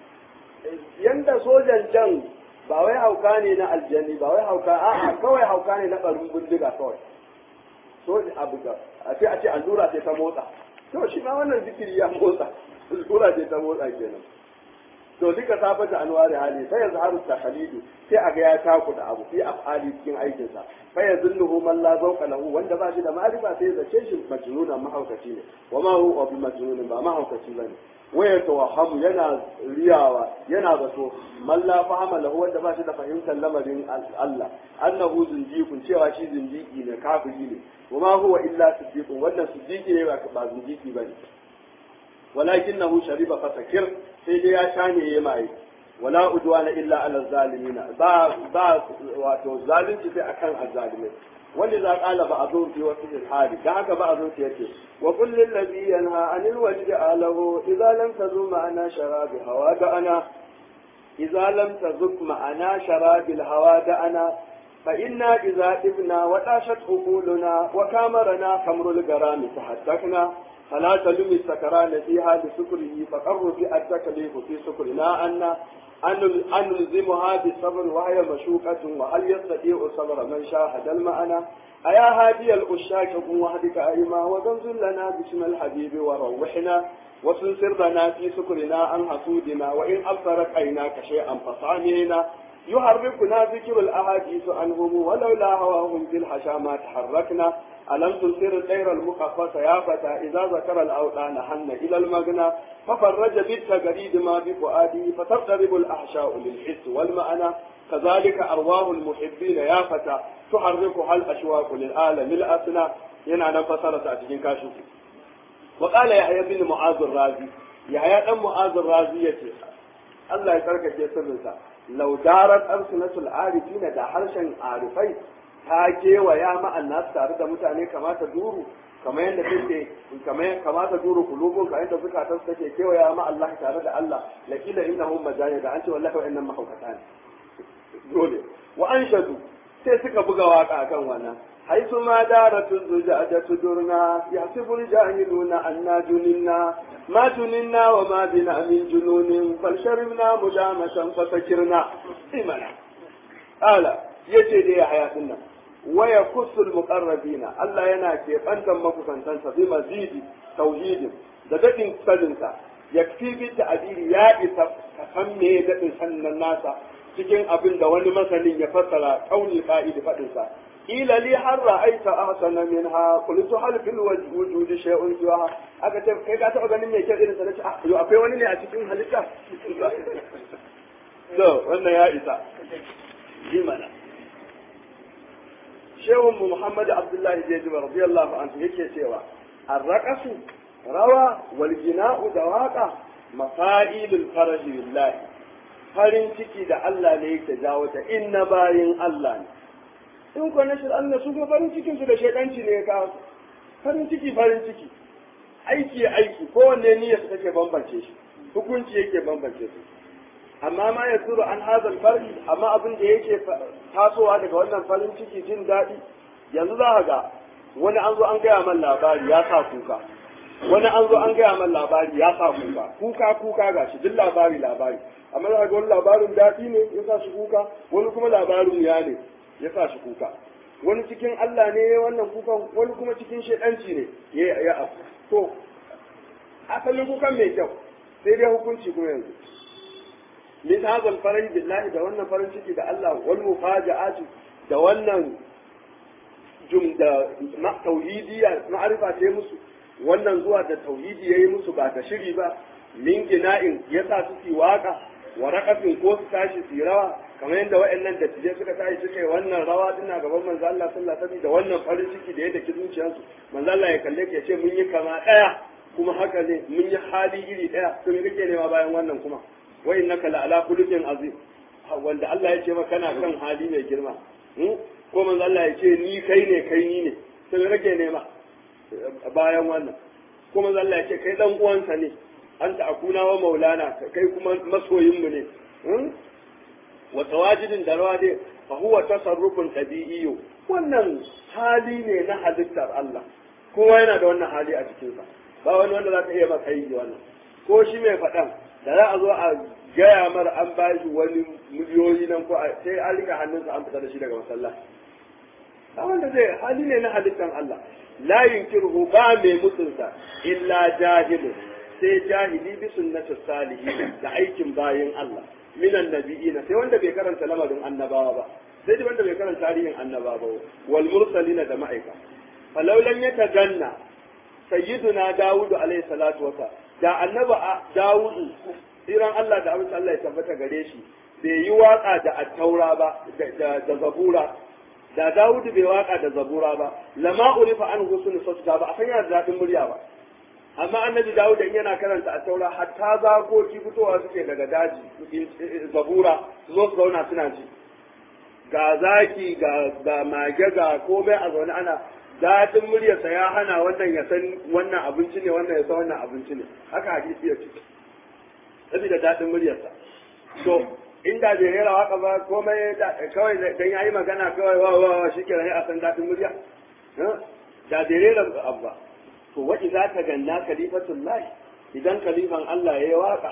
Speaker 1: yanda sojan can ba wai hauka ne na aljanni ba wai hauka a'a kawai hauka ne na ɓarin bindiga kawai so abu ga a ce a ce allura ce ta motsa to shi ma wannan zikiri ya motsa allura ce ta motsa kenan to duka safata anwari hali sai yanzu haru takhalidu sai aga ya taku da abu fi afali cikin aikin sa fa yazunnuhu man la zawqa lahu wanda ba shi da ma'rifa sai zace shi majnunan mahaukaci ne wa ma huwa bi majnunin ba mahaukaci bane waya tawahhamu yana riyawa yana zato man la fahama lahu wanda ba shi da fahimtar lamarin Allah annahu zindiqun cewa shi zindiki ne kafiri ne wa ma huwa illa siddiqun wannan siddiqi ne ba zindiki bane ولكنه شرب فسكر sai dai ya sha ne ya mai wala udwana illa ala zalimina ba ba wato zalunci sai akan azzalimai wanda za qala ba azun fi wasu hali dan haka ba azun yace wa qul lil ladhi yanha anil wajdi alahu idza lam tazum ma'ana sharabi hawa da ana idza lam tazuk ma'ana sharabi hawa da ana فإنا إذا إبنا وطاشت عقولنا وكامرنا خمر الغرام تحدثنا فلا تلم السكران فيها بسكره فقر في التكليف في سكرنا أن أن نلزمها بالصبر وهي مشوقة وهل يستطيع الصبر من شاهد المعنى أيا هادي الأشاك قم وحدك أيما وزنزل لنا باسم الحبيب وروحنا وسنسر لنا في سكرنا عن حسودنا وإن أبصرت عيناك شيئا فصامنا يحركنا ذكر الأحاديث عنهم ولولا هواهم في الحشا ما تحركنا ألم تنصر الطير المخففة يا فتى إذا ذكر الأوطان حن إلى المغنى ففرج بالتجريد ما بفؤاده فتضطرب الأحشاء للحس والمعنى كذلك أرواح المحبين يا فتى تحركها الأشواق للعالم الأسنى ينا نفسر أتجين كاشف وقال يحيى بن معاذ الرازي يحيى بن معاذ الرازي يتي الله يترك جسرنسا لو دارت ألسنة العارفين دا حرشا عارفين ta kewaya ma'an nasu tare da mutane kamata duru kamar yadda take kamar kamata duru kulubun ka yadda zukatan su take kewaya ma Allah tare da Allah la kila innahum majani da an ce wallahi wa'annan mahaukata ne dole wa anshadu sai suka buga waka akan wannan haisu ma daratu zujajatu durna yahsibul jahiluna anna junina ma junina wa ma bina min jununin falsharibna mujamatan fasakirna imana ala yace dai ya hayatin nan waya kusul muqarrabina Allah yana keɓantar makusantansa bi mazidi tauhidin da daɗin saninsa yakfi bi ta'biri ya isa ka san me daɗin sannan nasa cikin abin da wani masanin ya fassara kauli qa'idi fadin sa ila li har ra'aita ahsana minha qultu hal fil wujud shay'un siwa aka ce kai ka taɓa ganin me kyau irin sa nace ah yo akwai wani ne a cikin halitta to wannan ya isa jimana shehun mu Muhammad Abdullahi Jejiba radiyallahu anhu yake cewa arraqasu rawa wal gina'u da waqa mafailul faraji billahi farin ciki da Allah ne yake jawo ta inna bayin Allah ne in ko nashir Allah su kuma farin cikin su da shedanci ne ka farin ciki farin ciki aiki aiki kowanne niyyar su take bambance shi hukunci yake bambance su amma ma ya tsoro an hazal far'i amma abin da yake tasowa daga wannan farin ciki jin daɗi yanzu za ga wani an zo an gaya man labari ya sa kuka wani an zo an gaya man labari ya sa kuka kuka kuka ga shi duk labari labari amma za ga wani labarin daɗi ne ya sa shi kuka wani kuma labarin ya ne ya sa shi kuka wani cikin Allah ne wannan kukan wani kuma cikin shedanci ne ya ya afu to asalin kukan mai kyau sai dai hukunci kuma yanzu min hadha al-faraj billahi da wannan farin ciki da Allah wal mufaja'atu da wannan jum da na tauhidiyya ma'arifa ta musu wannan zuwa da tauhidi yayi musu ba ta shiri ba min gina'in yasa su fi waka wa raqatin ko su tashi su rawa kamar yadda waɗannan da tije suka tashi suka yi wannan rawa din na gaban manzo Allah sallallahu alaihi wasallam da wannan farin ciki da yadda ki zuciyarsu manzo Allah ya kalle ya ce mun yi kama daya kuma haka ne mun yi hali iri daya to me kake nema bayan wannan kuma wa innaka la ala khuluqin azim wanda Allah ya ce maka kana kan hali mai girma ko manzo Allah ya ce ni kai ne kai ni ne to me kake nema bayan wannan ko manzo Allah ya ce kai dan uwansa ne anta akuna wa maulana kai kuma masoyin mu ne wa tawajidin da rawa dai fa huwa tasarrufun tabi'iyyu wannan hali ne na halittar Allah kowa yana da wannan hali a cikinsa ba wani wanda za ka iya maka yi wannan ko shi mai faɗan da za a zo a gaya mara an ba shi wani miliyoyi nan ko sai an rika hannunsa an fita da shi daga masallaci a wanda zai hali ne na halittar Allah la yunkiruhu ba mai mutunsa illa jahilun sai jahili bi sunnatis salihin da aikin bayin Allah minan nabiyina sai wanda bai karanta lamarin annabawa ba sai wanda bai karanta tarihin annabawa ba wal mursalina da ma'aika falau lam yataganna sayyiduna dawudu alaihi salatu wasa da annaba dawudu tsiran Allah da abin Allah ya tabbata gare shi bai yi waka da attaura ba da zabura da dawudu bai waka da zabura ba lama urifa an husnul sauta ba a san yana da daɗin murya ba amma annabi dawud in yana karanta attaura hatta zakoki fitowa suke daga daji zabura su zo su zauna suna ji ga zaki ga mage ga komai a zaune ana daɗin muryarsa ya hana wannan ya san wannan abinci ne wannan ya san wannan abinci ne haka hadisi ya ce saboda daɗin muryarsa to inda bai rera waka ba komai kawai dan yayi magana kawai wa wa wa shikenan a san dadin murya da bai rera abu ba to wa idza ta ganna khalifatullahi idan khalifan Allah yayi waka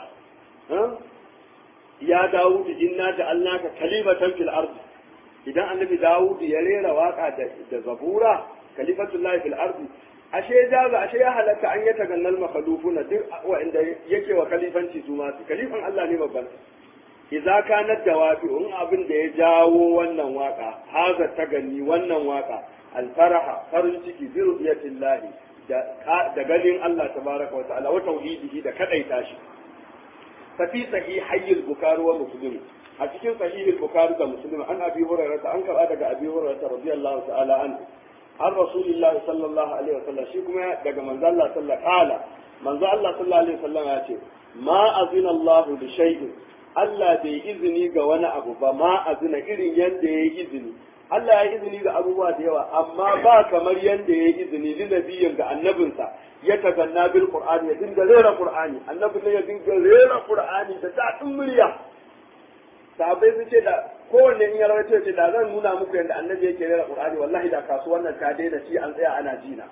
Speaker 1: ya Dawud inna ja'alnaka khalifatan fil ardi idan annabi Dawud ya rera waka da da zabura khalifatullahi fil ardi ashe jaza ashe ya halatta an yata gannal makhlufuna duk wanda yake wa khalifanci su ma su khalifan Allah ne babban idza kanat dawafi in abin da ya jawo wannan waka haza ta ganni wannan waka alfaraha farin ciki bi ru'yatillahi da da ganin Allah tabaraka wa ta'ala wa tauhidihi da kadaita shi fa fi sahihayil bukhari wa muslim a cikin sahihul bukhari da muslim an abi hurairah an karba daga abi hurairah radiyallahu ta'ala anhu an rasulillahi sallallahu alaihi wasallam shi kuma daga manzo Allah sallallahu alaihi manzo Allah sallallahu alaihi wasallam ya ce ma azina Allah li shay'in Allah bai izini ga wani abu ba ma azina irin yanda yayi izini Allah ya izini ga abubuwa da yawa amma ba kamar yanda yayi izini li nabiyin ga annabinsa ya taganna bil qur'ani ya dinga rera qur'ani annabi ne ya dinga rera qur'ani da dadin murya sahabbai sun ce da kowanne in ya rawaito ce da zan nuna muku yadda annabi yake rera qur'ani wallahi da kasuwan nan ta daina ci an tsaya ana jina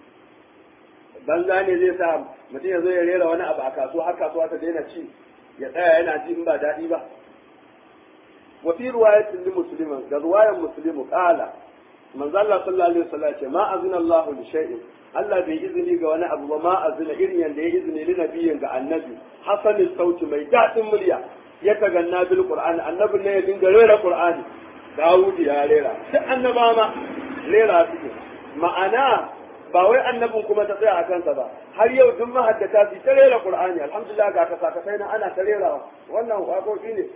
Speaker 1: banza ne zai sa mutum ya zo ya rera wani abu a kasuwa har kasuwa ta daina ci ya tsaya yana ji in ba daɗi ba wa fi riwayatin li muslimin ga riwayan muslimu qala manzo Allah sallallahu alaihi wasallam ce ma azina Allahu li shay'in Allah bai izini ga wani abu ba ma azina irin yanda ya izini li nabiyin ga annabi hasanin sauti mai daɗin murya ya taganna bil qur'ani annabi ne ya dinga rera qur'ani Dawud ya rera duk annaba ma rera suke ma'ana ba wai annabin kuma ta tsaya a kansa ba har yau duk mahaddata su ta rera qur'ani alhamdulillah ga kasa kasai nan ana ta rerawa wannan waƙoƙi ne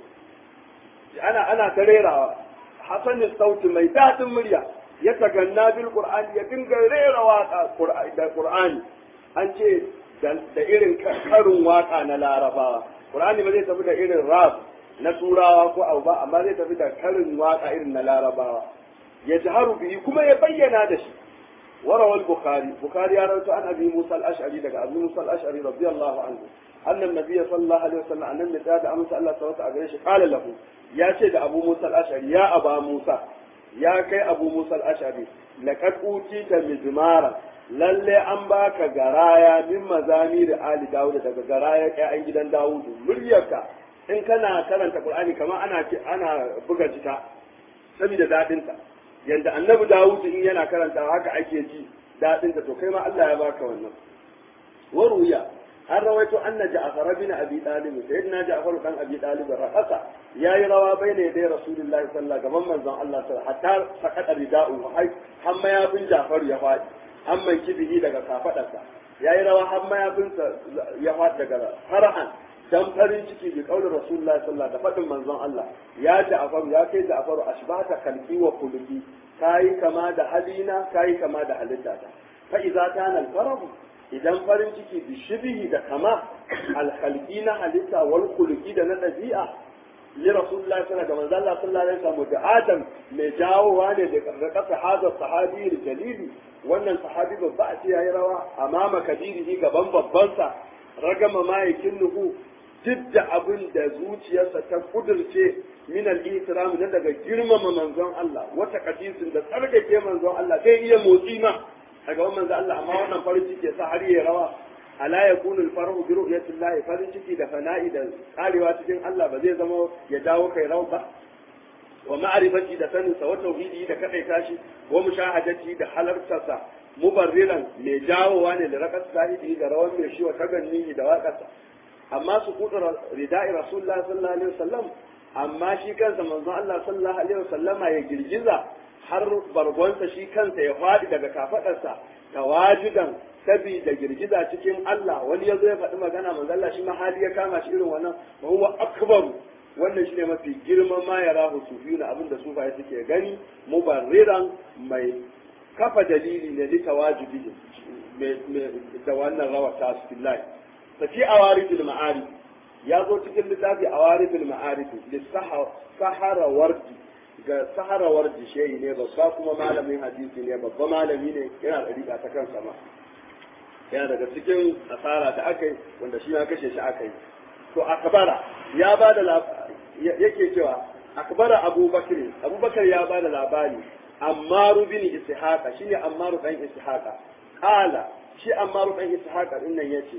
Speaker 1: ana ana ta rerawa hasanin sauti mai daɗin murya ya taganna bil qur'ani ya dinga rera waka da qur'ani an ce da irin karin waka na larabawa qur'ani ba zai tafi da irin rap na turawa ko abu ba amma zai tafi da karin waka irin na larabawa ya jaharu bihi kuma ya bayyana da shi وروى البخاري بخاري رواه عن ابي موسى الاشعري لك ابي موسى الاشعري رضي الله عنه ان النبي صلى الله عليه وسلم ان النبي قال امس الله سبحانه وتعالى قال له يا سيد ابو موسى الاشعري يا ابا موسى يا كي ابو موسى الاشعري لقد اوتيت مزمارا lalle an baka garaya min mazami da ali dawud daga garaya ƴaƴan gidan dawud muryarka in kana karanta qur'ani kamar ana ana buga jita saboda dadinta yanda annabi dawud in yana karanta haka ake ji dadinta to kai ma Allah ya baka wannan waruya an rawaito anna ja'far bin abi talib sayyidina ja'far dan abi talib raqasa yayi rawa bayna yaday rasulullahi sallallahu alaihi wasallam manzon Allah sallallahu hatta faqada rida'u har mayafin ja'far ya fadi an mai kibihi daga kafadarsa yayi rawa har mayafinsa ya fadi daga farhan dan farin ciki bi kaulin rasulullahi sallallahu da fadin manzon Allah ya ja'far ya kai ja'far ashbata kalki wa khuluqi kai kama da halina kai kama da halittata fa idza kana al-farahu idan farin ciki bi shibihi da kama alhalki na halitta wal khuluqi da na dabi'a li rasulullahi sallallahu alaihi wasallam sallallahu alaihi wasallam da adam mai jawowa ne da kasa hada sahabi jalili wannan sahabi babba a ce yayi rawa amama kabirihi gaban babbansa ragama mayakin nuhu duk da abin da zuciyarsa ta kudurce min al-ihtiram na daga girmama manzon Allah wata kadisin da tsarkake manzon Allah zai iya motsi ma a gaban manzo Allah amma wannan farin ciki ya sa har ya rawa ala yakunu al-farahu bi ru'yati Allah farin ciki da fana'i da karewa cikin Allah ba zai zama ya dawo kai rawa ba wa ma'rifati da sanin sa wa tauhidi da kadai tashi wa mushahadati da halartarsa mubarriran mai jawowa ne da rakas sahibi da rawan mai shi wa taganni da waƙarsa amma su kudu rida'i rasulullah sallallahu alaihi wasallam amma shi kansa manzon Allah sallallahu alaihi wasallama ya girgiza har bargonsa shi kansa ya faɗi daga kafaɗarsa tawajudan sabida girgiza cikin Allah wani ya zo ya faɗi magana manzo Allah shi ma hali ya kama shi irin wannan wa huwa akbar wannan shine mafi girman ma ya rahu sufiyuna abinda sufaye suke gani mubarriran mai kafa dalili ne li tawajudi da wannan rawa ta billahi tafi awaridul ma'arif ya zo cikin littafi awaridul ma'arif sahara wardi ga saharawar disheyi ne babba kuma malamin hadisi ne babba malami ne yana da riga ta kan sama yana daga cikin asara ta aka yi wanda shi ya kashe shi aka yi to akabara ya ba da yake cewa akbara abubakar abubakar ya bada labari ammaru bin ishaqa shine ammaru dan ishaqa qala shi ammaru dan ishaqa din nan yace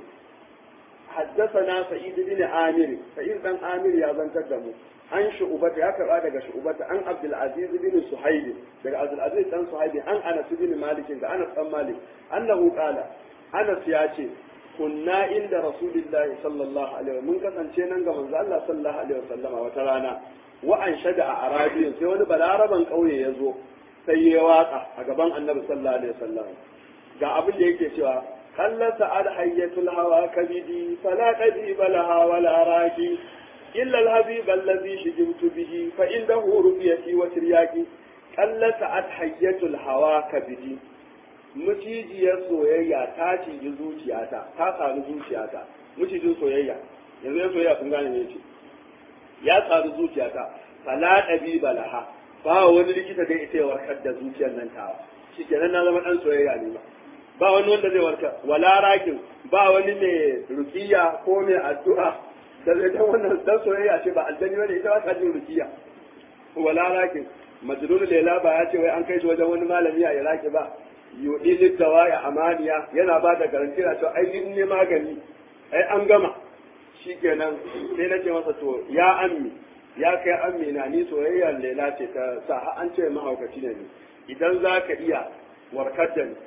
Speaker 1: حدثنا سعيد بن عامر سعيد بن عامر يا زنتر دمو عن شعبة يا كرا daga شعبة عن عبد العزيز بن صهيب daga عبد العزيز بن صهيب عن انس بن مالك daga انس بن مالك انه قال انس ya ce kunna inda rasulillahi sallallahu alaihi mun kasance nan ga manzo Allah sallallahu alaihi wasallama wata rana wa an shada a arabiyin sai wani balaraban kauye ya zo sai ya waka a gaban annabi sallallahu alaihi wasallam ga abin da yake cewa قل سعد حية الهوى كبدي فلا قديب لها ولا راكي إلا الحبيب الذي شجمت به فإنه رؤيتي وترياكي قل سعد حية الهوى كبدي mucijiyar soyayya ta ciji zuciyata ta sami zuciyata mucijin soyayya yanzu ya soyayya kun gane ne ce ya sami zuciyata fala ɗabiba laha ba wani likita da ita ya warkar da zuciyar nan tawa shi kenan na zama ɗan soyayya ne ba ba wani wanda zai warka wala rakin ba wani mai rukiya ko mai addu'a da zai dan wannan dan soyayya ce ba aljani bane ita ba ta jin rukiya wala rakin majnun lela ba ya ce wai an kai shi wajen wani malami a iraki ba yudi liddawa ya amaniya yana ba da garanti na cewa ai in ne magani ai an gama shikenan sai na ce masa to ya ammi ya kai ammi na ni soyayyar lela ce ta sa an ce mahaukaci ne idan za ka iya warkar da ni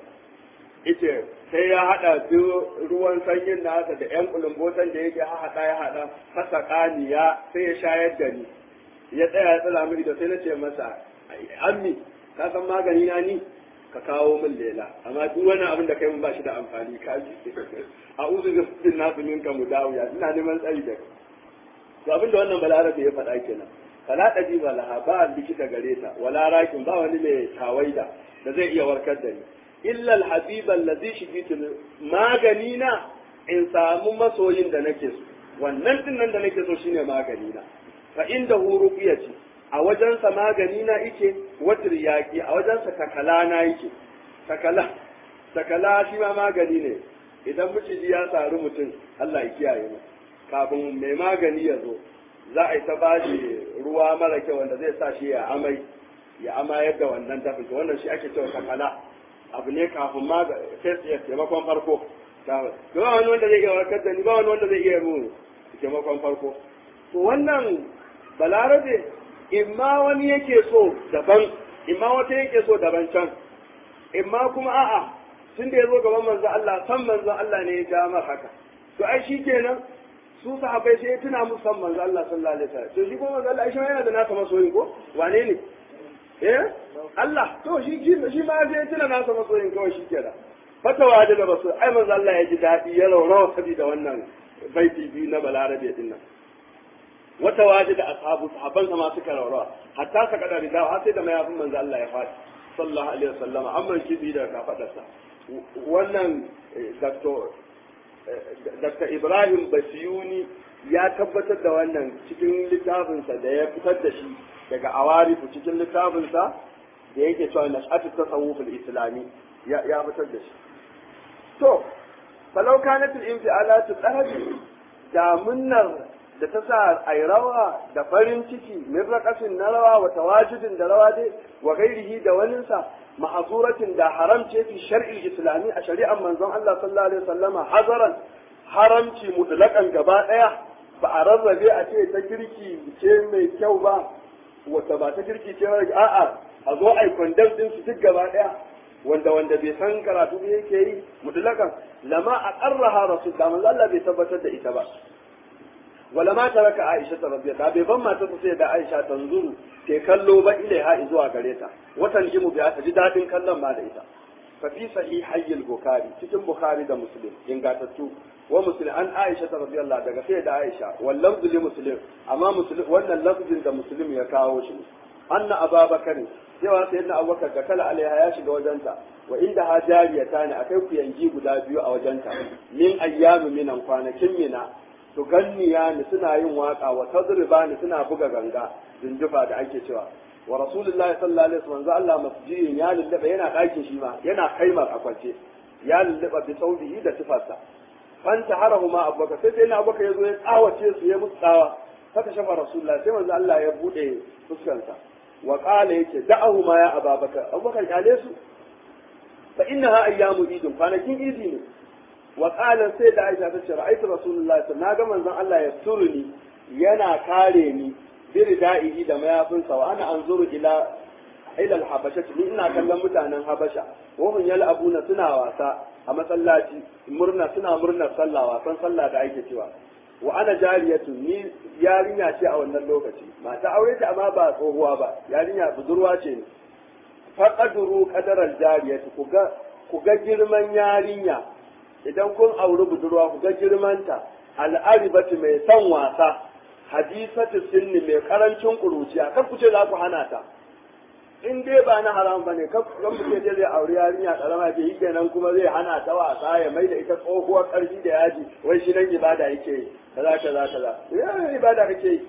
Speaker 1: ita sai ya haɗa duk ruwan sanyin nasa da ƴan kulumbotan da yake haɗa ya haɗa hasa ƙaniya sai ya shayar da ni ya tsaya ya tsala mini da sai na ce masa ammi ka san magani na ni ka kawo min lela amma duk wani abin da kai mun ba shi da amfani ka ji a uzu da sun nasu minka mu dawiya ina neman tsari da kai to abin da wannan balarabe ya faɗa kenan fala ɗaji ba laha ba likita gare ta wala rakin ba wani mai tawaida da zai iya warkar da ni illa alhabib allazi shigitu magani na in samu masoyin da nake so wannan din nan da nake so shine magani na fa inda hu ruqyati a wajensa magani na yake watir yaki a wajensa takala na yake takala takala shi ma magani ne idan miciji ya saru mutum Allah ya kiyaye mu kafin mai magani ya zo za a yi ta bashi ruwa mara kyau wanda zai sa shi ya amai ya amayar da wannan tafi wannan shi ake cewa takala abu ne kafin ma sai ya taimakon farko ba wani wanda zai iya warkar da ni ba wani wanda zai iya mu taimakon farko to wannan balarabe imma wani yake so daban imma wata yake so daban can imma kuma a'a tun da ya zo gaban manzo Allah san manzo Allah ne ya ja mar haka to ai shi kenan su sahabbai sai ya tuna musu san manzo Allah sallallahu alaihi wasallam to shi kuma manzo Allah shi yana da nasa masoyi ko wane ne eh Allah to shi shi ma sai tuna nasa masoyin kawai shi kenan fatawa da basu ai manzo Allah ya ji dadi ya raurawa saboda wannan baiti biyu na balarabe din nan wata waje da ashabu sahabban ma suka raurawa hatta saka da ridawa har sai da mayafin manzo Allah ya faɗi sallallahu alaihi wasallam amma shi bi da kafadarsa wannan Dr. Dr. Ibrahim Basiyuni ya tabbatar da wannan cikin littafinsa da ya fitar da shi daga awarifu cikin littafinsa da yake cewa nash'atu tasawuf al-islami ya ya fitar da shi to falau kanat al-infi'alatu talabi da munnar da ta sa ai rawa da farin ciki min raqasin na rawa wa tawajudin da rawa dai wa ghairihi da waninsa mahzuratin da haram ce fi shar'il islami a shari'ar manzon Allah sallallahu alaihi wasallama hazaran haramci mutlaqan gaba daya ba a rarrabe a ce ta kirki ce mai kyau ba wata ba ta kirki ce ba a'a a zo ai condemn din su duk gaba daya wanda wanda bai san karatu ne yake yi mutlaqan lama aqarraha rasul da manzo Allah bai tabbatar da ita ba wala ma taraka Aisha ta rabbiya da bai ban mata ta sai da Aisha tanzuru ke kallo ba ilaiha zuwa gare ta watan jimu biya ta ji dadin kallon ma da ita fa fi sahihayil bukhari cikin bukhari da muslim ingatattu wa muslim an Aisha ta radiyallahu daga sai da Aisha wal lafzu li muslim amma muslim wannan lafzin da muslim ya kawo shi anna ababakar cewa sayyidina abubakar da kala alaiha ya shiga wajenta wa inda ha jariyata ne akai kuyangi guda biyu a wajenta min ayyamu minan kwanakin mina to ganniya ni suna yin waka wa tadriba ni suna buga ganga zinjufa da ake cewa wa rasulullahi sallallahu alaihi wasallam Allah masjidin ya lullaba yana ɗakin shi ma yana kaimar a kwance ya lullaba bi saudihi da tufarsa fanta harahu ma abubakar sai sai na abubakar ya zo ya tsawace su ya musu tsawa faka shafa rasulullah sai manzo Allah ya bude fuskarsa wa qala yake da'ahu ma ya ababakar abubakar kale su fa innaha ayyamu idin kwanakin idi ne wa qala sai da Aisha ta ce ra'aytu rasulullahi na ga manzon Allah ya suruni yana kare ni birda'ihi da mayafinsa wa ana anzuru ila ila al-habasha ni ina kallon mutanen habasha wa hum yal'abuna suna wasa a masallaci murna suna murnar sallah wasan sallah da ake cewa wa ana jariyatu ni yarinya ce a wannan lokaci mata aure ta amma ba tsohuwa ba yarinya budurwa ce ne faqadru qadaral jariyatu ku ga ku ga girman yarinya idan kun auri budurwa ku ga girmanta al'aribatu mai son wasa hadisatu sinni mai karancin kuruciya kar ku ce za ku hana ta in dai ba na haram bane kar ku ce dai zai auri yarinya karama ke yi kenan kuma zai hana ta wasa ya mai da ita tsohuwar karfi da yaji wai shi nan ibada yake yi kaza kaza kaza ya ibada kake yi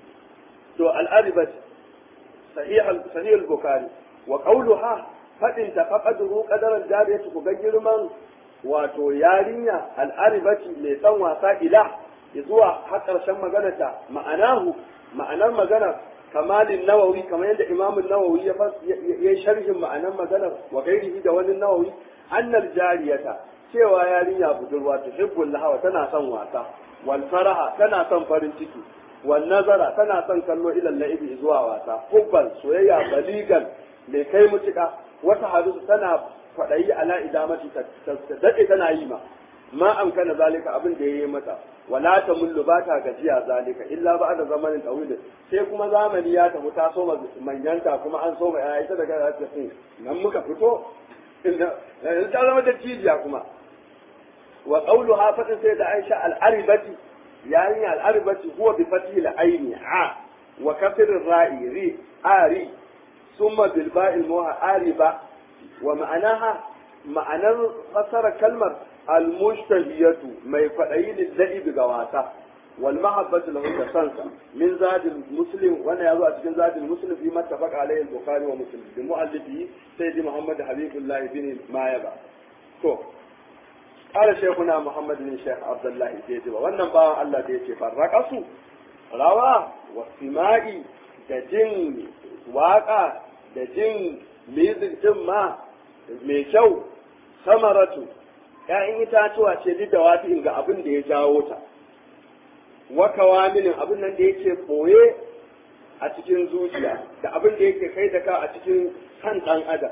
Speaker 1: to al'aribat sahih sahih al-bukhari wa qawluha fadin ta faqadru qadaran jariyatu ku ga girman wato yarinya al'aribati mai san wasa ila zuwa har ƙarshen maganarta ma'anahu ma'anar maganar kamalin nawawi kamar yadda imamun nawawi ya yi sharhin ma'anar maganar wa gairihi da wani nawawi annal jariyata cewa yarinya budurwa ta hibbul lahawa tana son wasa wal faraha tana son farin ciki wal nazara tana son kallo ilal la'ibi zuwa wasa hubban soyayya baligan mai kai mutuka wata hadisu tana kwaɗayi ala idamati ta daɗe tana yi ma ma amkana zalika abin da ya yi mata wala ta mullu ba ta gajiya zalika illa ba da zamanin tawilin sai kuma zamani ya tafi ta so manyanta kuma an so ya ita daga ta ce nan muka fito yanzu ta zama da cijiya kuma wa qawlu hafatin sai da Aisha al-aribati yayin al-aribati huwa bi fathi al-aini a wa kasr ar-ra'i ri ari summa bil ba'i al-ariba wa ma'anaha ma'anar fasara kalmar almushtahiyatu mai kwaɗayi lillahi ga wasa wal mahabbatu lahu da sansa min zadil muslim wannan yazo a cikin zadil muslim fi mattafaqa alayhi al-bukhari wa muslim bi muallifi sayyidi muhammad habibullah bin mayaba to qala shaykhuna muhammad bin shaykh abdullah sayyidi wannan bawan Allah da yake farraqasu rawa wa sima'i da jin waka da jin music din ma mai kyau samaratu ‘ya'yan itatuwa ce duk da wata ga abin da ya jawo ta, wakawa minin abin nan da yake ɓoye a cikin zuciya, da abin da yake kai da ka a cikin kan ɗan adam.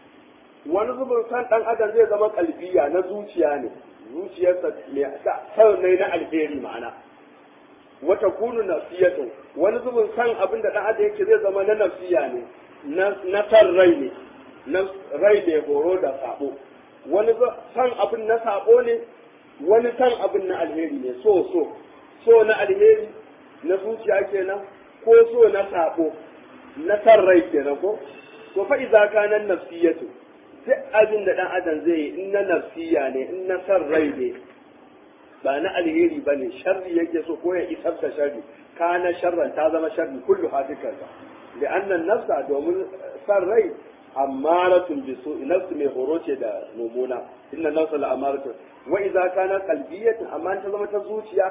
Speaker 1: Wani zubin kan ɗan adam zai zama kalbiya na zuciya ne, zuciyarsa mai na alheri ma'ana. Wata kunu nafsiyatu wani zubin san abin da ɗan adam yake zai zama na nafsiya ne, na san rai ne, na rai ne horo da sabo. wani san abin na sabo ne wani san abin na alheri ne so so so na alheri na zuciya kenan ko so na sabo na san rai kenan ko to fa idza kana nafsiyatu duk abin da dan adam zai yi in na nafsiya ne in na san rai ne ba na alheri ba ne sharri yake so ko ya isar da sharri kana sharran ta zama sharri kullu hadikar da annan nafsa domin san rai ammaratun bi su nafsu mai horo ce da mumuna inna nafsa la amaratun wa idza kana qalbiyatan amma ta zama ta zuciya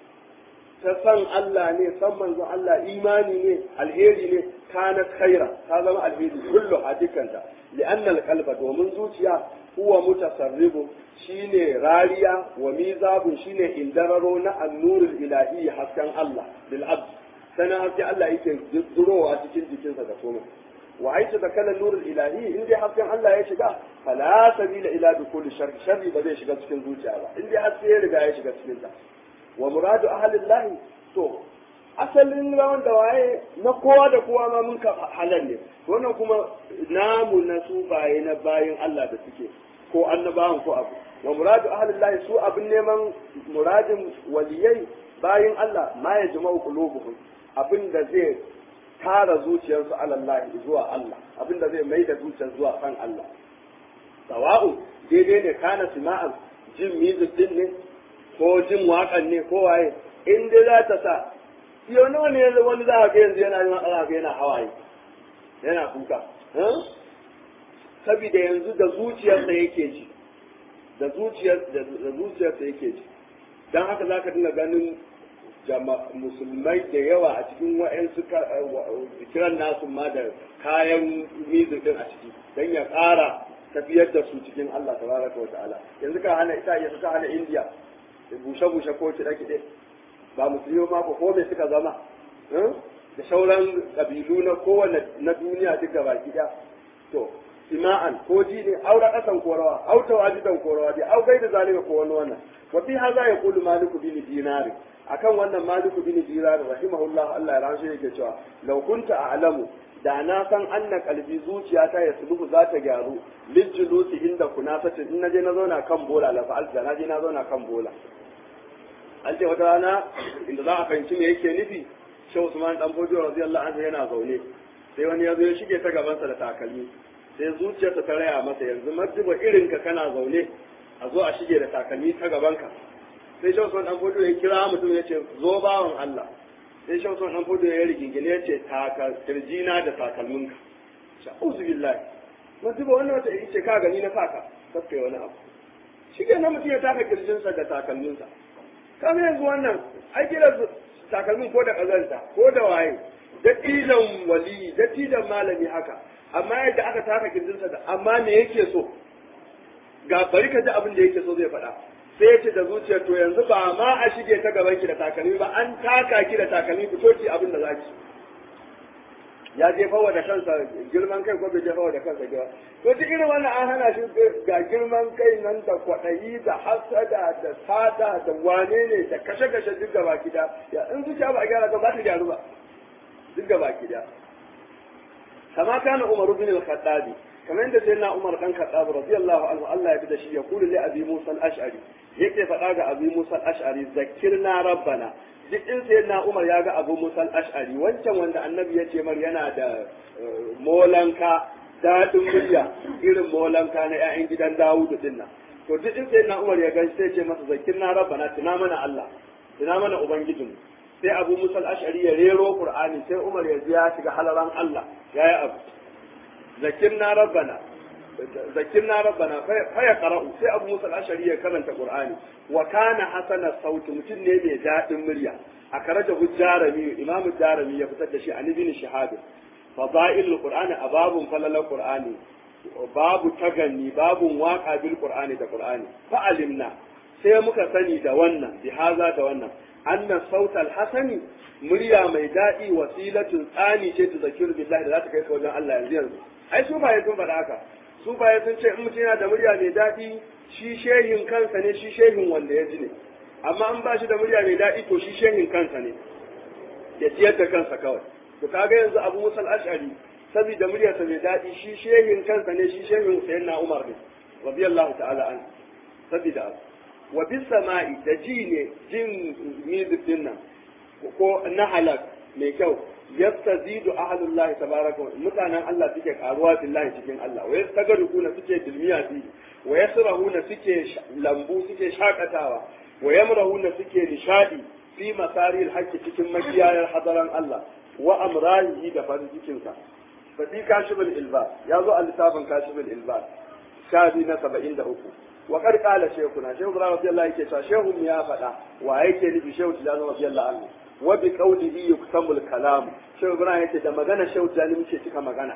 Speaker 1: ta san Allah ne san manzon Allah imani ne alheri ne kana khaira ta zama alheri kullu hadikanta li'anna al-qalba domin zuciya huwa mutasarribu shine rariya wa mizabun shine indararo na annurul ilahi hasken Allah bil abd sana haske Allah yake durowa cikin jikinsa da komai wa aisha da kalan nurul ilahi in dai hasken Allah ya shiga fala sabila ila dukul sharri sharri ba zai shiga cikin zuciya ba in dai haske ya riga ya shiga cikin ta wa muradu ahlillahi to asalin rawan da waye na kowa da kowa ma mun ka halal ne wannan kuma namu na su baye na bayin Allah da suke ko annabawan ko abu wa muradu ahlillahi su abin neman muradin waliyai bayin Allah ma ya jama'u qulubuhum abin da zai tara zuciyarsu alallahi zuwa Allah abin da zai mai da zuciyar zuwa kan Allah sawa'u daidai ne kana sima'an jin music din ne ko jin waƙan ne ko waye in dai za ta sa yau nawa ne yanzu wani za a ga yanzu yana yin ana ga yana hawaye yana kuka saboda yanzu da zuciyarsa yake ji da zuciyar da zuciyarsa yake ji dan haka zaka dinga ganin musulmai da yawa a cikin wa'yansu kiran nasu ma da kayan music din a ciki don ya ƙara tafiyar da su cikin Allah tabaraka wa ta'ala yanzu ka hana ita yanzu ka hana India bushe bushe ko kiɗe kiɗe ba musulmi ma ko me suka zama da sauran kabilu na kowane na duniya duk gaba ɗaya to sima'an ko ji ne aura ƙasan korawa au tawajidan korawa dai au gaida zalika ko wani wannan wa fi hadha yaqulu maliku bin dinari akan wannan maliku bin dinari rahimahullah Allah ya rahshe yake cewa law kunta a'lamu da na san anna kalbi zuciyata ya suluhu za ta gyaru lijjulusi inda kunasatin in naje na zauna kan bola la fa'al da naje na zauna kan bola an ce wata rana inda za a fahimci me yake nufi Shehu Usman dan Bojo radiyallahu anhu yana zaune sai wani ya zo ya shige ta gabansa da takalmi sai zuciyarsa ta raya masa yanzu marjiba irin ka kana zaune a zo a shige da takalmi ta gabanka sai Shehu Usman dan Bojo ya kira mutum ya ce zo bawan Allah sai Shehu Usman dan Bojo ya rigingine ya ce taka kirjina da takalminka sha'uzu billahi marjiba wannan wata ce ka gani na saka kafke wani abu shi ke nan mutum ya taka kirjinsa da takalminsa kamar yanzu wannan ai kira takalmin ko da kazanta ko da waye dattijan wali dattijan malami haka amma yadda aka taka kirjinsa da amma me yake so ga bari ka ji abin da yake so zai faɗa sai ya ce da zuciyar to yanzu ba ma a shige ta gaban ki da takalmi ba an taka ki da takalmi fito ki abin da za ki ya jefa da kansa girman kai ko bai jefa da kansa gaba to duk irin wannan an hana shi ga girman kai nan da kwaɗayi da hasada da sata da wane ne da kashe-kashe duk gaba gida ya in zuciya ba a gyara ba ba ta gyaru ba duk gaba gida kama kana umaru bin al-khattabi kamar yadda sai na umar dan khattab radiyallahu anhu Allah ya bi da shi ya kulu li abi musa al-ash'ari yake faɗa ga abi musa al-ash'ari zakirna rabbana duk in sai na umar ya ga abu musa al-ash'ari wancan wanda annabi ya ce mar yana da molanka daɗin murya irin molanka na 'ya'yan gidan dawudu din nan to duk in sai na umar ya gan sai ce masa zakirna rabbana tuna mana Allah tuna mana ubangijinmu sai abu musa al-ash'ari ya rero qur'ani sai umar ya ji ya shiga halaran Allah yayi abu zakirna rabbana zakirna rabbana fa ya qara'u sai abu musa al-ashari ya karanta qur'ani wa kana hasana sauti mutum ne mai dadin murya a karaja hujjarami imam jarami ya fitar da shi an ibn shihab fadail qur'ani ababun falala qur'ani babu taganni babun waka bil qur'ani da qur'ani fa alimna sai muka sani da wannan bi haza da wannan anna sautal hasani murya mai daɗi wasilatun tsani ce ta zakiru billahi da za ta kai ka wajen Allah yanzu yanzu ai su baye sun faɗa haka su baye sun ce in mutum yana da murya mai daɗi shi shehin kansa ne shi shehin wanda ya ji ne amma an ba shi da murya mai daɗi to shi shehin kansa ne ya ciyar da kansa kawai to kaga yanzu abu musal ash'ari saboda muryarsa mai daɗi shi shehin kansa ne shi shehin sayyidina umar ne radiyallahu ta'ala an saboda abu wa bis sama'i da ji ne jin music din nan ko na halak mai kyau yastazidu ahlullahi tabaraka mutanen Allah suke karuwa billahi cikin Allah wa yastagarukuna suke dilmiya fi wa yasrahuna suke lambu suke shakatawa wa yamrahuna suke nishadi fi masaril haqqi cikin makiyayar hadaran Allah wa amrahi da farin cikin sa fa fi kashiful ilbas ya zo a littafin kashiful ilbas shafi na 73 wa qad qala shaykhuna shaykhu radiyallahu yake cewa shehu ya faɗa wa yake nufi shehu tilazu radiyallahu anhu wa bi qawlihi yuktamul kalam shehu ibrahim yace da magana shehu tilazu muke cika magana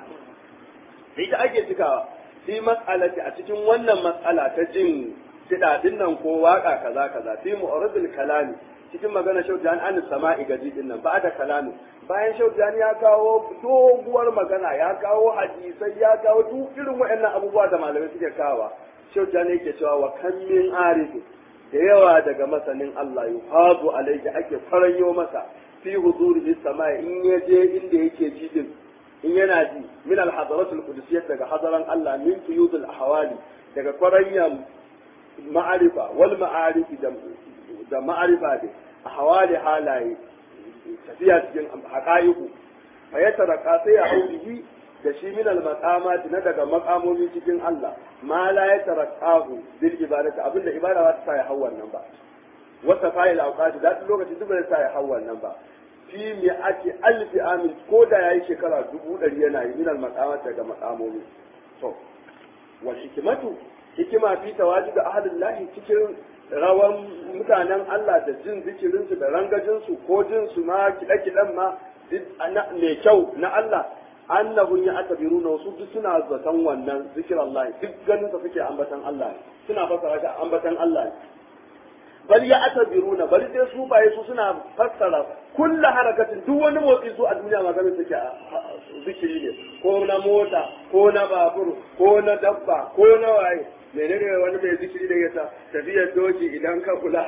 Speaker 1: ita ake cikawa fi mas'alati a cikin wannan mas'ala ta jin kidadin nan ko waka kaza kaza fi mu'aradul kalami cikin magana shehu tilazu an sama'i gaji din nan ba da kalami bayan shehu tilazu ya kawo doguwar magana ya kawo hadisai ya kawo duk irin waɗannan abubuwa da malamai suke kawa shehu tilazu yake cewa wa kan min arifi da yawa daga masanin Allah yuhazu alayhi ake faranyo masa fi huzuri sama in ya je inda yake ji din in yana ji min al hadaratul qudusiyyah daga hadaran Allah min tuyudul ahwali daga faranyan ma'arifa wal ma'arifi da da ma'arifa da ahwali halaye tafiya cikin haqaiqu fa yataraka sai ya aulihi da shi min al maqamat na daga maqamomi cikin Allah ma la yatarakahu bil ibadati abinda ibada ba ta sa ya hau wannan ba wata fa'il awqati da lokacin duk bai sa ya hau wannan ba fi mi ake alfi amin ko da yayi shekara dubu ɗari yana yi min al maqamat daga maqamomi to wal hikmatu hikima fi tawajud ahlillahi cikin rawan mutanen Allah da jin zikirinsu da rangajinsu ko jinsu ma kiɗe-kiɗen ma mai kyau na Allah annahum ya atabiruna wasu duk suna zaton wannan zikir Allah duk ganin sa suke ambatan Allah suna fasara shi ambatan Allah bal ya atabiruna bal dai su baye su suna fassara kullu harakatin duk wani motsi su a duniya maganin suke zikiri ne ko na mota ko na babur ko na dabba ko na waye menene wani mai zikiri da yasa tafiyar doki idan ka kula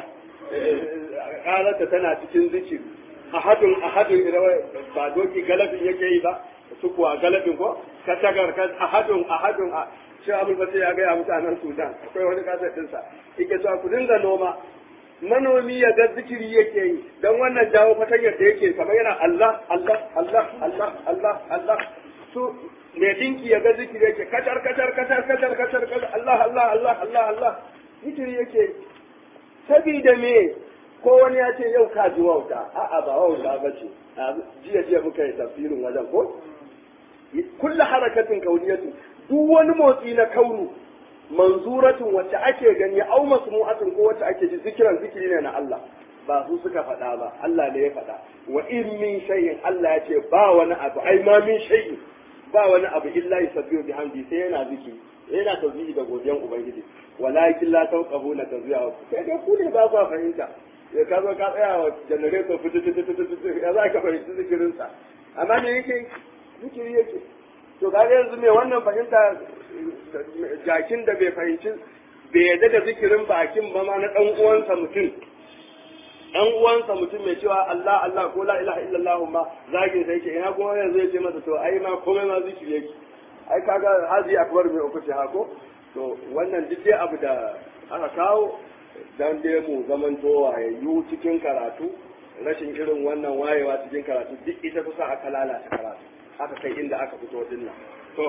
Speaker 1: ƙararta tana cikin zikiri ahadun ahadun idan ba doki galabin yake yi ba su kuwa galabin ko ka tagar ka ahadun ahadun a shi abul fasir ya gaya mutanen sudan akwai wani kasar dinsa yake cewa ku dinga noma manomi ya ga zikiri yake yi don wannan jawo fatanyar da yake kamar yana Allah Allah Allah Allah Allah Allah su mai dinki ya ga zikiri yake kacar kacar kacar kacar kacar kacar Allah Allah Allah Allah Allah zikiri yake sabida me ko wani ya ce yau ka ji wauta a'a ba wauta ba ce jiya jiya muka yi tafsirin wajen ko kulla harakatin kauniyatu duk wani motsi na kaunu manzuratun wacce ake gani au masmu'atun ko wacce ake ji zikiran zikiri ne na Allah ba su suka faɗa ba Allah ne ya faɗa wa in min shay'in Allah ya ce ba wani abu ai ma min shay'in ba wani abu illa yusabbihu bihamdi sai yana zikiri yana tauhidi da godiyan ubangiji walakin la tawqahuna tazwiya sai dai ku ne ba ku fahimta ya ka zo ka tsaya wa generator fitu fitu fitu fitu ya za ka fahimci zikirin sa amma me yake zikiri yake to kaga yanzu me wannan fahimta jakin da bai fahimci bai yadda da zikirin bakin ba ma na dan uwansa mutum dan uwansa mutum mai cewa Allah Allah ko la ilaha illallah ma zagin sai yake ina kuma yanzu ya ce masa to ai ma komai ma zikiri yake ai kaga hazi akbar mai uku ce hako to wannan duk dai abu da aka kawo dan dai mu zamanto wayayyu cikin karatu rashin irin wannan wayewa cikin karatu duk ita kusa aka lalata karatu aka kai inda aka fito dinnan to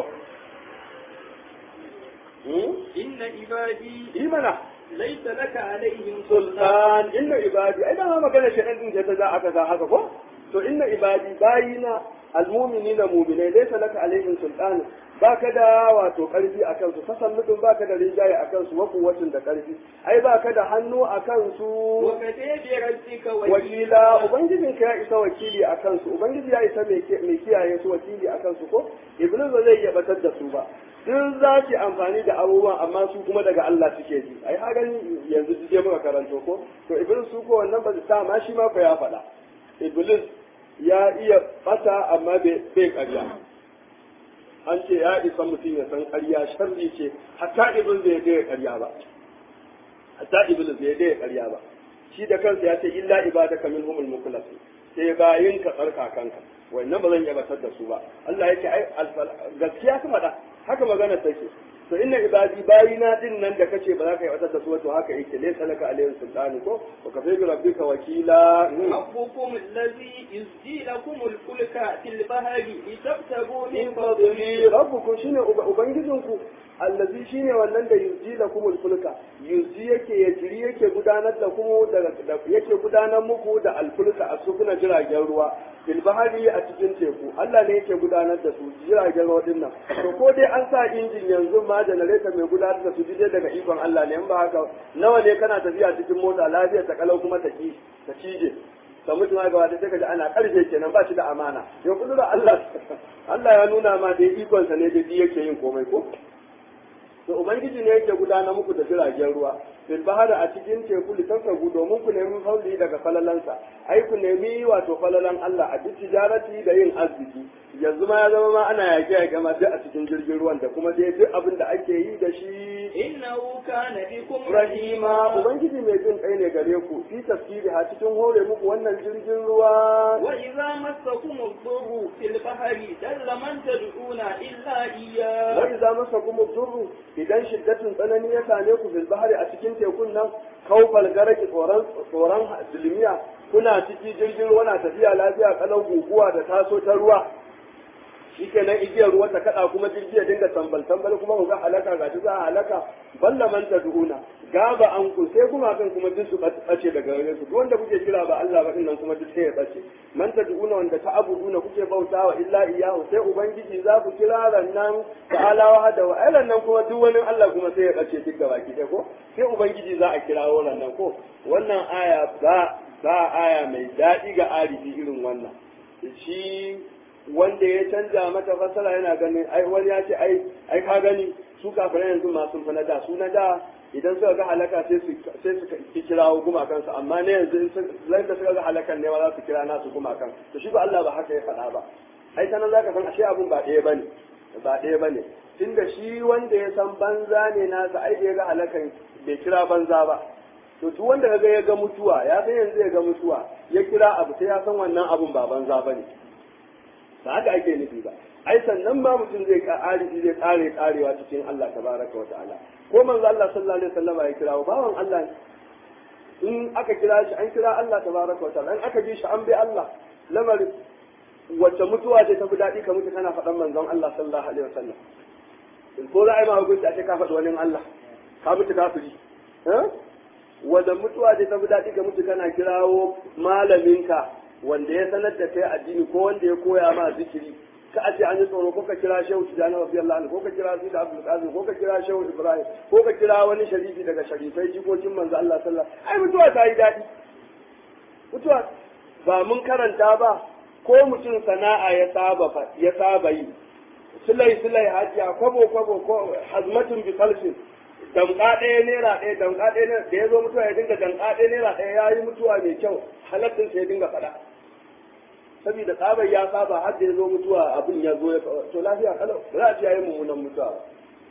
Speaker 2: inna ibadi
Speaker 1: imana
Speaker 2: laysa laka alaihim
Speaker 1: sultan inna ibadi ai dama magana shaɗan din ta za aka za haka ko to inna ibadi bayina almu'minina mu'minai laysa laka alaihim sultan baka da wato karfi a kansu tasalludin baka da rinjaye a kansu wa kuwatin da karfi ai baka da hannu a kansu
Speaker 2: wa kadabi rabbika
Speaker 1: wakila ubangijin ka ya isa wakili a kansu ubangiji ya isa mai kiyaye su wakili a kansu ko iblis ba zai iya batar da su ba duk za ki amfani da abubuwan amma su kuma daga Allah suke ji ai ha gani yanzu je muka karanto ko to iblis su ko wannan ba ta ma shi ma ko ya faɗa iblis ya iya bata amma bai ƙarya an ce ya isa mutum ya san ƙarya sharri ce hatta iblis bai ga ƙarya ba hatta iblis bai ga ƙarya ba shi da kansa ya ce illa ibadaka minhumul mukhlasin sai bayin ka tsarka kanka wannan ba zan iya batar da su ba Allah yake ai gaskiya kuma da haka magana take to inna ibadi bayina din nan da kace ba za ka yi batar da su to haka yake laysa laka alayhi sultani ko wa kafa bi rabbika wakila
Speaker 2: rabbukum allazi yuzji lakum al-fulka fil bahri litabtagu min
Speaker 1: in
Speaker 2: fadlihi
Speaker 1: fadli rabbukum shine ubangijinku allazi shine wannan da yuzi lakum al-fulka yuzi yake ya jiri yake gudanar da kuma da yake gudanar muku da al-fulka a sukuna jiragen ruwa fil bahari a cikin teku Allah ne yake gudanar da su jiragen ruwa din nan to ko dai an sa injin yanzu ma generator mai gudanar da su dai daga ikon Allah ne in ba haka nawa ne kana tafiya cikin mota lafiya ta kalau kuma ta ki ta cije ka mutu ma gaba da sai ka ji ana karfe kenan ba shi da amana yau kudura Allah Allah ya nuna ma da ikon sa ne da yake yin komai ko to ubangiji ne yake gudanar muku da jiragen ruwa fil bahara a cikin teku litansagu domin ku nemi fauli daga falalansa ai ku nemi wato falalan Allah a duk tijarati da yin arziki yanzu ma ya zama ma ana yaƙe yaƙe ma duk a cikin jirgin ruwan da kuma dai duk abin da ake yi da shi
Speaker 2: innahu kana bikum
Speaker 1: rahima ubangiji mai jin kai ne gare ku fi tafsiri ha cikin hore muku wannan jirgin ruwa
Speaker 2: wa idza massakum ad-durru fil bahri dalla man tad'una illa iyyah
Speaker 1: wai za masa kuma durru idan shiddatin tsanani ya same ku fil bahari a cikin tekun nan kaufal garaki tsoron tsoron dilmiya kuna ciki jirgin ruwa na tafiya lafiya kalau guguwa da taso ta ruwa shikenan igiyar ruwa ta kada kuma jirgi ya dinga tambal tambal kuma ku ga halaka ga za a halaka balla man tad'una gaba an ku sai kuma kan kuma duk su bace daga gare su duk wanda kuke kira ba Allah ba dinnan kuma duk sai ya bace man tad'una wanda ta abuduna kuke bautawa illa iyahu sai ubangiji za ku kira rannan ta'ala wa hada wa ai nan kuma duk wani Allah kuma sai ya bace duk gaba ki ko sai ubangiji za a kirawo rannan ko wannan aya ba ba aya mai daɗi ga arifi irin wannan shi wanda ya canja mata fasara yana ganin ai wani ya ce ai ai ka gani su kafirai yanzu masu fa na da su na da idan suka ga halaka sai su sai su ki kirawo gumakan su amma ne yanzu zai da suka ga halakan ne ma za su kira nasu gumakan to shi ba Allah ba haka ya faɗa ba ai sanan zaka san ashe abun ba ɗaya bane ba ɗaya bane tunda shi wanda ya san banza ne nasa ai da ya ga halakan bai kira banza ba to duk wanda kaga ya ga mutuwa ya san yanzu ya ga mutuwa ya kira abu sai ya san wannan abun ba banza bane ba haka ake nufi ba ai sannan ma mutum zai ƙari zai ƙare ƙarewa cikin Allah tabaraka wa ta'ala ko manzo Allah sallallahu alaihi wasallam ya kira bawan Allah in aka kira shi an kira Allah tabaraka wa ta'ala in aka ji shi an bi Allah lamari wacce mutuwa ce ta fi daɗi ka mutu kana faɗan manzon Allah sallallahu alaihi wasallam ko za a yi ma hukunci a ce ka faɗi wani Allah ka mutu kafiri wanda mutuwa ce ta fi daɗi ka mutu kana kirawo malaminka wanda ya sanar da kai addini ko wanda ya koya ma zikiri ka a ce an yi tsoro ko ka kira shehu tijani radiyallahu anhu ko ka kira sida abdul qasim ko ka kira shehu ibrahim ko ka kira wani sharifi daga sharifai jikokin manzo Allah sallallahu ai mutuwa ta yi daɗi mutuwa ba mun karanta ba ko mutum sana'a ya saba ya saba yi sulai sulai hajiya kwabo kwabo ko hazmatun bi falsin damka ɗaya naira ɗaya damka ɗaya naira da ya zo mutuwa ya dinga damka ɗaya naira ɗaya ya yi mutuwa mai kyau halattun sai ya dinga faɗa saboda tsabar ya saba har da ya zo mutuwa abin ya zo ya to lafiya kalau ba za a ce ya yi mummunan mutuwa ba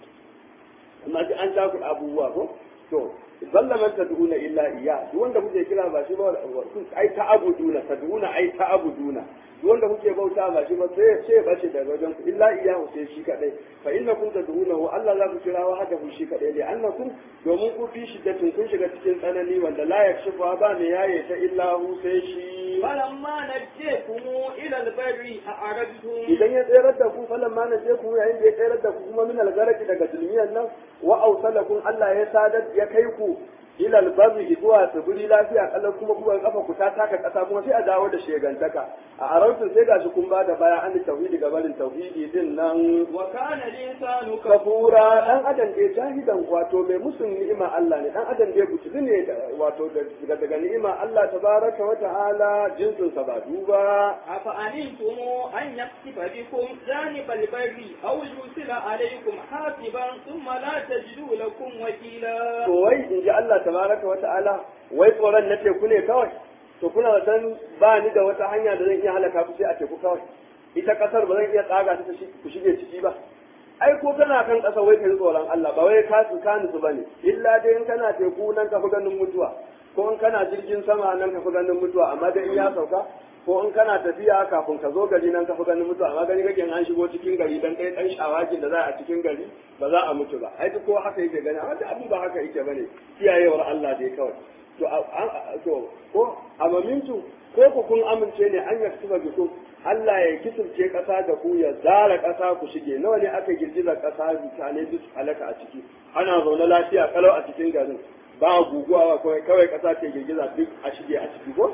Speaker 1: amma ji an shaku abubuwa ko to zalla man tad'una illa iya duk wanda kuke kira ba shi ba ai ta abuduna tad'una ai ta abuduna duk wanda kuke bauta ba shi ba sai sai bace daga wajen ku illa iya sai shi kadai fa innakum tad'una wa Allah za ku kira wa haka shi kadai li annakum domin ku fi shiddatin kun shiga cikin tsanani wanda la yakshifu ba ne yaye ta illa hu sai shi
Speaker 2: فلما نجيكم إلى البر أعرضتم
Speaker 1: idan ya tsayar da ku falan ma na ku yayin da ya tsayar da ku kuma min algaraki daga dulmiyan nan wa ausalakum Allah ya sadar ya kai ku ila albarri zuwa tsibiri lafiya kallon kuma kuma kafa ku ta taka kasa kuma sai a dawo da shegantaka a arantun sai gashi kun ba da baya an tauhidi ga barin tauhidi din nan
Speaker 2: وكان الإنسان
Speaker 1: kafura dan adam dai jahidan wato mai musun ni'ima Allah ne dan adam dai butuli ne wato daga daga ni'ima Allah tabaraka wa ta'ala jinsin sa ba duba
Speaker 2: أفأمنتم أن يقصف بكم جانب البر أو يرسل عليكم حاسبا ثم لا تجدوا لكم وكيلا
Speaker 1: to wai in ji Allah tabaraka wa ta'ala wai tsoron na teku ne kawai to kuna san ba ni da wata hanya da zan iya halaka ku sai a teku kawai ita kasar ba zan iya tsaga ta ku shige ciki ba ai ko kana kan kasa wai kai tsoron Allah ba wai ka su kanu su bane illa dai in kana teku nan ka fi ganin mutuwa ko in kana jirgin sama nan ka fi ganin mutuwa amma dai in ya sauka ko in kana tafiya kafin ka zo gari nan ka fi ganin mutuwa amma gani kake an shigo cikin gari dan kai dan shawagin da za a cikin gari ba za a mutu ba ai ko haka yake gani amma da abin ba haka yake bane kiyayewar Allah dai kawai to to ko amamintu ko ku kun amince ne an yaktuba bikum Allah ya kisirce ƙasa da ku ya zara ƙasa ku shige nawa ne aka girgiza ƙasa mutane duk halaka a ciki ana zaune lafiya kalau a cikin garin ba guguwa kawai kawai ƙasa ce girgiza duk a shige a ciki ko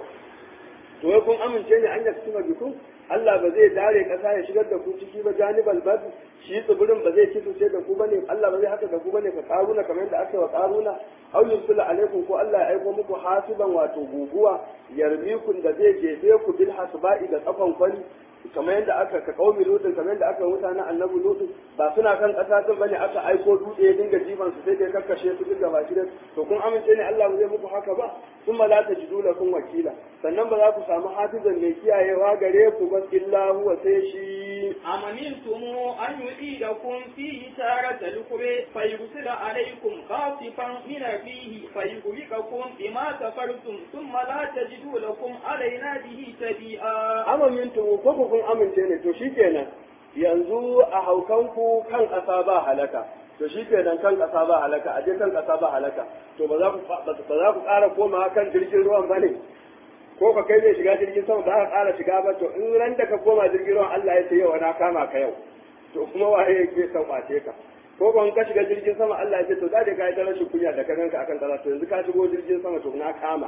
Speaker 1: to wai kun amince ne an yaktuba bikum Allah ba zai dare ƙasa ya shigar da ku ciki ba janibal bad shi tsibirin ba zai kisirce da ku bane Allah ba zai haka da ku bane ka karuna kamar yadda aka yi wa karuna aw yursila alaikum ko Allah ya aiko muku hasiban wato guguwa yarmikun da zai jefe ku bil hasba'i da tsafan kwani kamar yadda aka ka kaumi lutun kamar yadda aka mutanen annabi lutun ba suna kan kasa tun bane aka aiko dutse ya dinga jifan su sai da ya kakkashe su duk gaba shi to kun amince ne Allah ba zai muku haka ba sun ba la tajidu lakum wakila sannan ba za ku samu hafizan mai kiyayewa gare ku ba illa huwa sai shi
Speaker 2: أم أمنتم أن يعيدكم فيه تارة الأخرى فيرسل عليكم خاصفا من الريح فيغرقكم بما كفرتم ثم لا تجدوا لكم علينا به تبيئا
Speaker 1: amintu ko ku kun amince ne to shikenan yanzu a haukanku kan ƙasa ba halaka to shikenan kan ƙasa ba halaka a je kan ƙasa ba halaka to ba za ku ba za ku ƙara komawa kan jirgin ruwan bane ko ka kai zai shiga jirgin sama ba ka ƙara shiga ba to in ran da ka koma jirgin ruwan Allah ya ce yau na kama ka yau to kuma waye yake son kwace ka ko ban ka shiga jirgin sama Allah ya ce to da ka yi ta rashin kunya da ka ganka akan kaza to yanzu ka shigo jirgin sama to na kama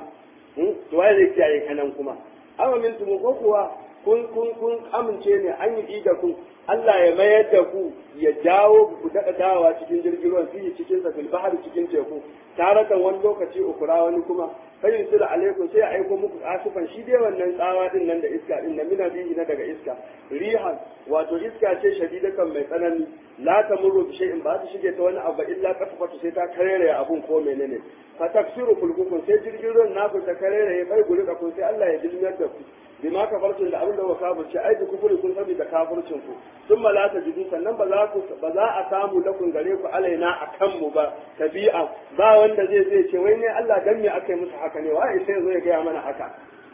Speaker 1: to waye zai kiyaye kanan kuma amma min tumu ko kuwa kun kun kun amince ne an yi da ku Allah ya mayar da ku ya jawo ku daɗa dawa cikin jirgin ruwan fiye cikin sa fil bahri cikin teku taratan wani lokaci ukura wani kuma kai su da alaikum sai ya aiko muku asufan shi dai wannan tsawa din nan da iska din nan mina bihi na daga iska rihan wato iska ce shadidatan mai tsanani la tamurru bi shay'in ba ta shige ta wani abu illa kafafatu sai ta karere abun ko menene fa taksiru fulkukun sai jirgin ruwan naku ta karere ya bai guri kun sai Allah ya dilmiyar da ku bima kafarcin da abin da wa kafirci ai da kufuri kun sani da kafircin ku sun la ta jidu sannan ba za ku ba za a samu lakun gare ku alaina a kanmu ba tabi'a ba wanda zai zai ce wai ne Allah dan me aka yi musu haka ne wai sai zo ya gaya mana haka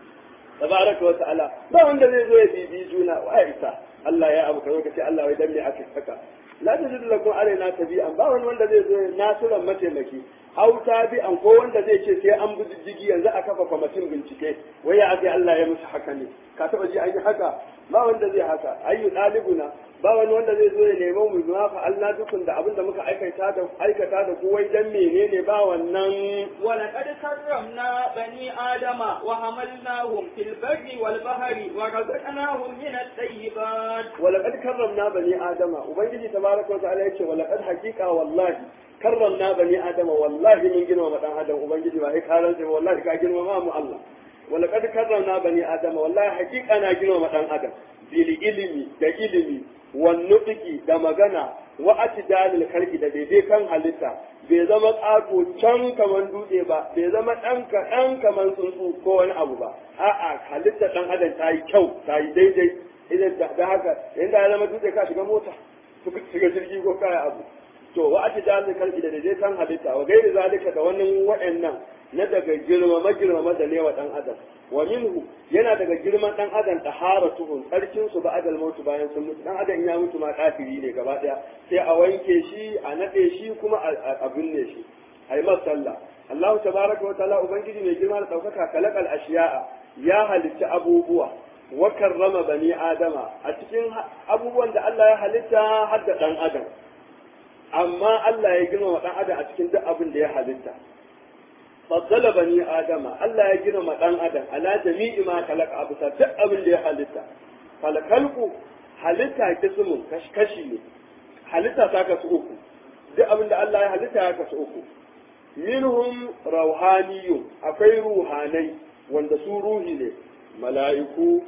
Speaker 1: tabaraka wa ta'ala ba wanda zai zo ya bibi juna wai isa Allah ya abu kazo kace Allah wai dan me aka yi haka la tajidu lakum alaina tabi'an ba wani wanda zai zo ya nasuran mataimaki au tabi'an ko wanda zai ce sai an bi diddigi yanzu a kafa kwamitin bincike wai ya aka Allah ya musu haka ne ka taba ji an yi haka ba wanda zai haka ayyu dalibuna ba wani wanda zai zo ya nemo mu ma fa Allah dukun da abin da muka aikata da aikata da ku wai dan menene ba wannan
Speaker 2: ولقد كرمنا بني آدم وحملناهم في البر والبحر ورزقناهم من الطيبات
Speaker 1: ولقد كرمنا بني آدم وبنجي تبارك وتعالى يقول ولقد حقيقة والله karramna bani adama wallahi mun girmama dan adam ubangiji ba sai karan sai wallahi ka girmama mu Allah wala kad karramna bani adama wallahi hakika na girmama dan adam bil ilimi da ilimi wan nutqi da magana wa atidalil khalqi da daidai kan halitta bai zama ƙato can kaman dutse ba bai zama ɗan kaɗan kaman tsuntsu ko wani abu ba a'a halitta ɗan adam ta yi kyau ta yi daidai idan da haka inda ya zama dutse ka shiga mota shiga jirgi ko kaya abu to wa ati da zai karki da dai kan halitta wa gairi zalika da wannan wa'annan na daga girmama girmama da lewa dan adam wa minhu yana daga girman dan adam taharatuhum tsarkin su ba adal mutu bayan sun mutu dan adam ya mutu ma kafiri ne gaba daya sai a wanke shi a nade shi kuma a binne shi ai masalla Allah tabaraka wa ta'ala ubangiji mai girma da daukaka kalakal ashiya'a ya halitta abubuwa wa karrama bani adama a cikin abubuwan da Allah ya halitta har da dan adam amma Allah ya girmama dan adam a cikin duk abin da ya halitta faddala bani adama Allah ya girmama dan adam ala jami'i ma khalaqa abu duk abin da ya halitta falkalku halitta kismun kashi ne halitta ta kasu uku duk abin da Allah ya halitta ya kasu uku minhum rauhaniyun akwai ruhanai wanda su ruhi ne mala'iku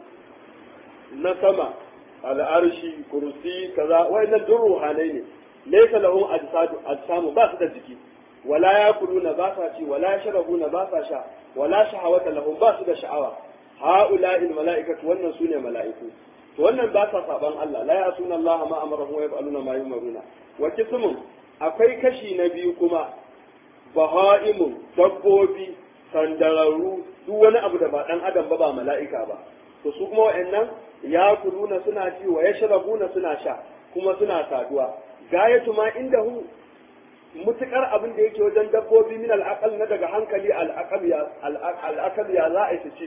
Speaker 1: na sama al'arshi kursi kaza wayannan duk ruhanai ne laysa lahum ajsadu ajsamu ba su da jiki wala yakuluna ba sa ci wala yashrabuna ba sa sha wala shahawata lahum ba su da sha'awa ha'ula'i mala'ikatu wannan sune mala'iku to wannan ba sa saban Allah la ya'suna Allah ma amarahu wa yaf'aluna ma yumaruna wa kismun akwai kashi na biyu kuma baha'imun dabbobi sandararru duk wani abu da ba dan adam ba ba mala'ika ba to su kuma wa'annan ya kuluna suna ci wa yashrabuna suna sha kuma suna saduwa gayatu ma indahu mutukar abin da yake wajen dabbobi min al'aqal na daga hankali al'aqal ya al'aqal ya za a ci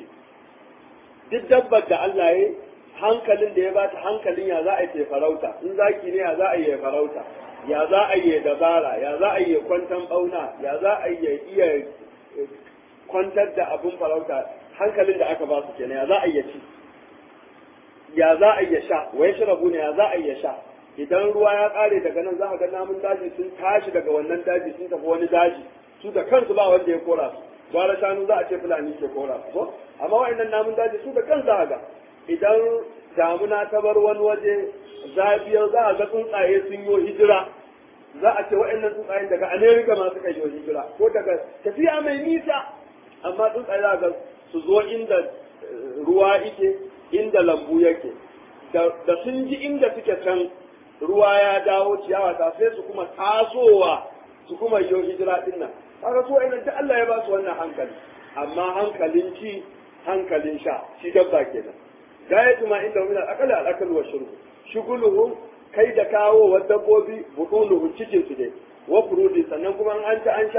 Speaker 1: duk dabbar da Allah ya hankalin da ya bata hankalin ya za a yi farauta in zaki ne ya za a yi farauta ya za a yi dabara ya za a yi kwantan bauna ya za a yi iya kwantar da abin farauta hankalin da aka ba su kenan ya za a yi ci ya za a yi sha wai shirabu ne ya za a yi sha idan ruwa ya kare daga nan za ka ga namun daji sun tashi daga wannan daji sun tafi wani daji su da kansu ba wanda ya kora su gwara shanu za a ce fulani ke kora su ko amma wa'annan namun daji su da kansu za ga idan damuna ta bar wani waje zabiyar za a ga tsuntsaye sun yi hijira za a ce wa'annan tsuntsayen daga amerika ma suka yi hijira ko daga tafiya mai nisa amma tsuntsaye za ga su zo inda ruwa yake inda lambu yake da sun ji inda suke can ruwa ya dawo ciyawa ta sai su kuma tasowa su kuma yi hijira din nan kaga so ina ta Allah ya ba su wannan hankali amma hankalin ci hankalin sha shi dabba kenan gayatu ma inda min al-aqal al-akal wa shurb shuguluhum kai da kawo wa dabbobi budunuhu cikin su dai wa furudi sannan kuma an ci an sha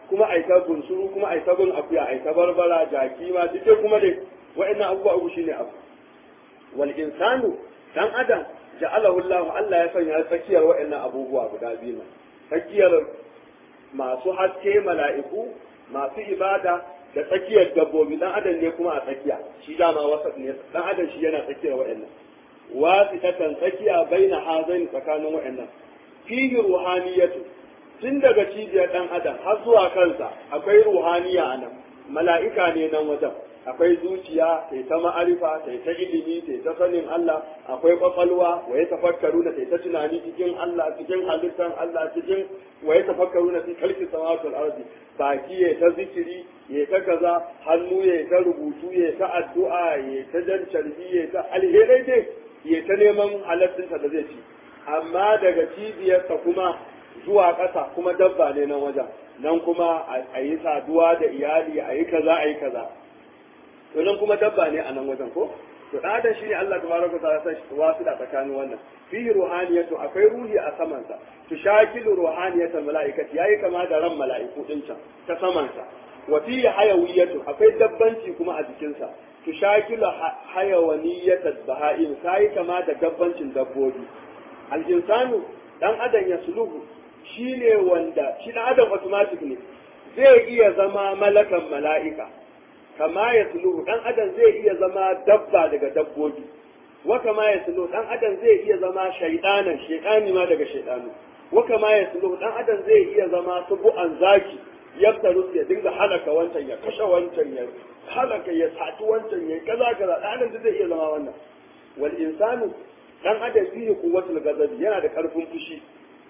Speaker 1: kuma ai ta bunsuru kuma ai ta bin akuya ai ta barbara jaki ma duk kuma dai wa'annan abubuwa uku shine abu wal insanu dan adam ja'alahu Allah Allah ya sanya tsakiyar wa'annan abubuwa guda biyu tsakiyar masu haske mala'iku masu ibada da tsakiyar dabbobi dan adam ne kuma a tsakiya shi dama wasa ne dan adam shi yana tsakiyar wa'annan wasitatan tsakiya baina hazain tsakanin wa'annan fihi ruhaniyatu tun daga cibiyar dan adam har zuwa kansa akwai ruhaniya a nan mala'ika ne nan wajen akwai zuciya sai ta ma'arifa sai ta ilimi sai ta sanin Allah akwai kwakwalwa wa ya tafakkaru na sai ta tunani cikin Allah cikin halittar Allah cikin wa ya tafakkaru na fi kalki samawatul ardi baki ya ta zikiri ya ta kaza hannu ya ta rubutu ya ta addu'a ya ta jan carbi ya ta alherai dai ya ta neman halattinsa da zai ci amma daga cibiyarsa kuma zuwa ƙasa kuma dabba ne nan wajen nan kuma a yi saduwa da iyali a yi kaza a yi kaza to nan kuma dabba ne a nan wajen ko to da adam shine Allah tabaraka ta'ala sai wasu da tsakanin wannan fihi ruhaniyatu akwai ruhi a saman sa to shakilu ruhaniyatul malaikati yayi kama da ran mala'iku din can ta saman sa wa fihi hayawiyatu akwai dabbanci kuma a jikin sa to shakilu hayawaniyatul baha'im sai kama da dabbancin dabbobi al insanu dan adam ya suluhu shine wanda shi dan adam automatic ne zai iya zama malakan mala'ika kama ya suluhu dan adam zai iya zama dabba daga dabbobi wa kama ya suluhu dan adam zai iya zama shaydanan shaydani ma daga shaydanu wa kama ya suluhu dan adam zai iya zama subu'an zaki yaftaru ya dinga halaka wancan ya kashe wancan ya halaka ya sati wancan ya kaza kaza dan adam zai iya zama wannan wal insanu dan adam fihi quwwatul ghadabi yana da karfin fushi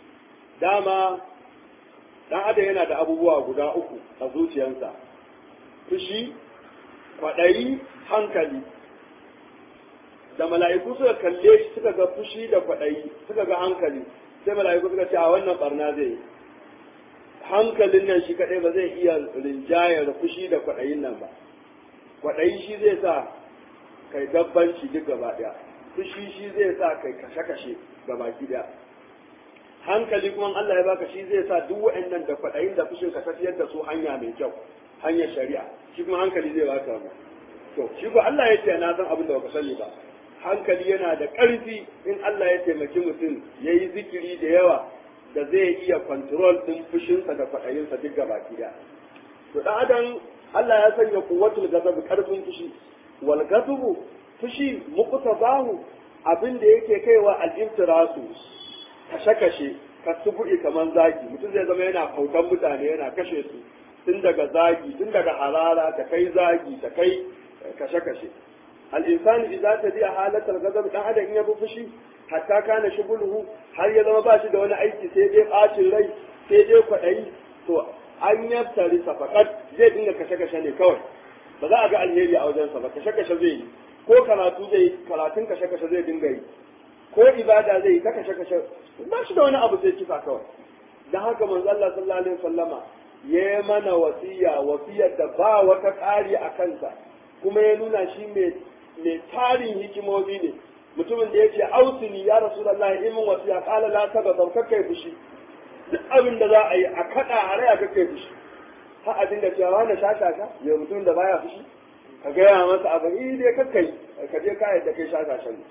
Speaker 1: dama dan adam yana da abubuwa guda uku a zuciyarsa fushi kwaɗayi hankali da mala'iku suka kalle shi suka ga fushi da kwaɗayi suka ga hankali sai mala'iku suka ce a wannan barna zai yi hankalin nan shi kaɗai ba zai iya rinjayar fushi da kwaɗayin nan ba kwaɗayi shi zai sa kai dabbanci duk gaba ɗaya fushi shi zai sa kai kashe-kashe gaba ɗaya hankali kuma Allah ya baka shi zai sa duk wa'annan da kwaɗayin da fushin ka tafiyar da su hanya mai kyau hanyar shari'a shi kuma hankali zai baka mu to shi ko Allah ya ce na san abin da baka sani ba hankali yana da ƙarfi in Allah ya taimaki mutum ya yi zikiri da yawa da zai iya control din fushinsa da kwaɗayinsa duk gaba ɗaya to dan adam Allah ya sanya kuwatul gazab ƙarfin fushi wal gazabu fushi muqtabahu abin da yake kaiwa al-iftirasu kashe-kashe ka subu'i kamar zagi mutum zai zama yana kautan mutane yana kashe su tun daga zagi tun daga harara ta kai zagi ta kai kashe-kashe al'insani idza ta biya halatar gazab dan adam in ya bi fushi hatta kana shugulhu har ya zama ba shi da wani aiki sai dai bacin rai sai dai kwaɗayi to an yaftari safakat zai dinga kashe-kashe ne kawai ba za a ga alheri a wajensa ba kashe-kashe zai yi ko karatu zai yi karatun kashe-kashe zai dinga yi ko ibada zai yi ta kashe-kashe ba shi da wani abu sai kisa kawai dan haka manzo Allah sallallahu alaihi wasallama ya yi mana wasiya wasiyar da ba wata ƙari a kansa kuma ya nuna shi mai tarin hikimomi ne mutumin da ya ce ausini ya rasu da Allah imin wasiya ƙala la saba sau kakkai fushi duk abin da za a yi a kaɗa a raya kakkai fushi har a dinga cewa wani shashasha ya mutumin da baya fushi ka gaya masa abu yi dai kakkai ka je kayan da kai shashashan ne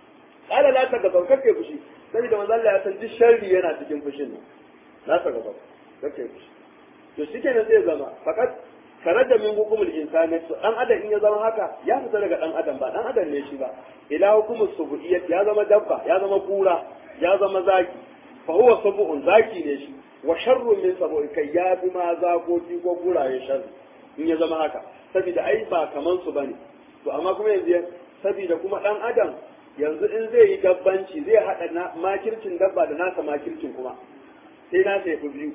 Speaker 1: ƙala la saba sau kakkai fushi saboda manzo Allah ya san duk sharri yana cikin fushin ne la saba sau kakkai fushi to shi kenan zai zama fakat tare da min hukumul insani to dan adam in ya zama haka ya fita daga dan adam ba dan adam ne shi ba ila hukumus subu'iyyat ya zama dabba ya zama kura ya zama zaki fa huwa subu'un zaki ne shi wa sharrun min sabu'i kai ya fi ma zakoki ko kuraye sharri in ya zama haka saboda ai ba kaman su bane to amma kuma yanzu saboda kuma dan adam yanzu in zai yi dabbanci zai hada makircin dabba da nasa makircin kuma sai nasa ya fi biyu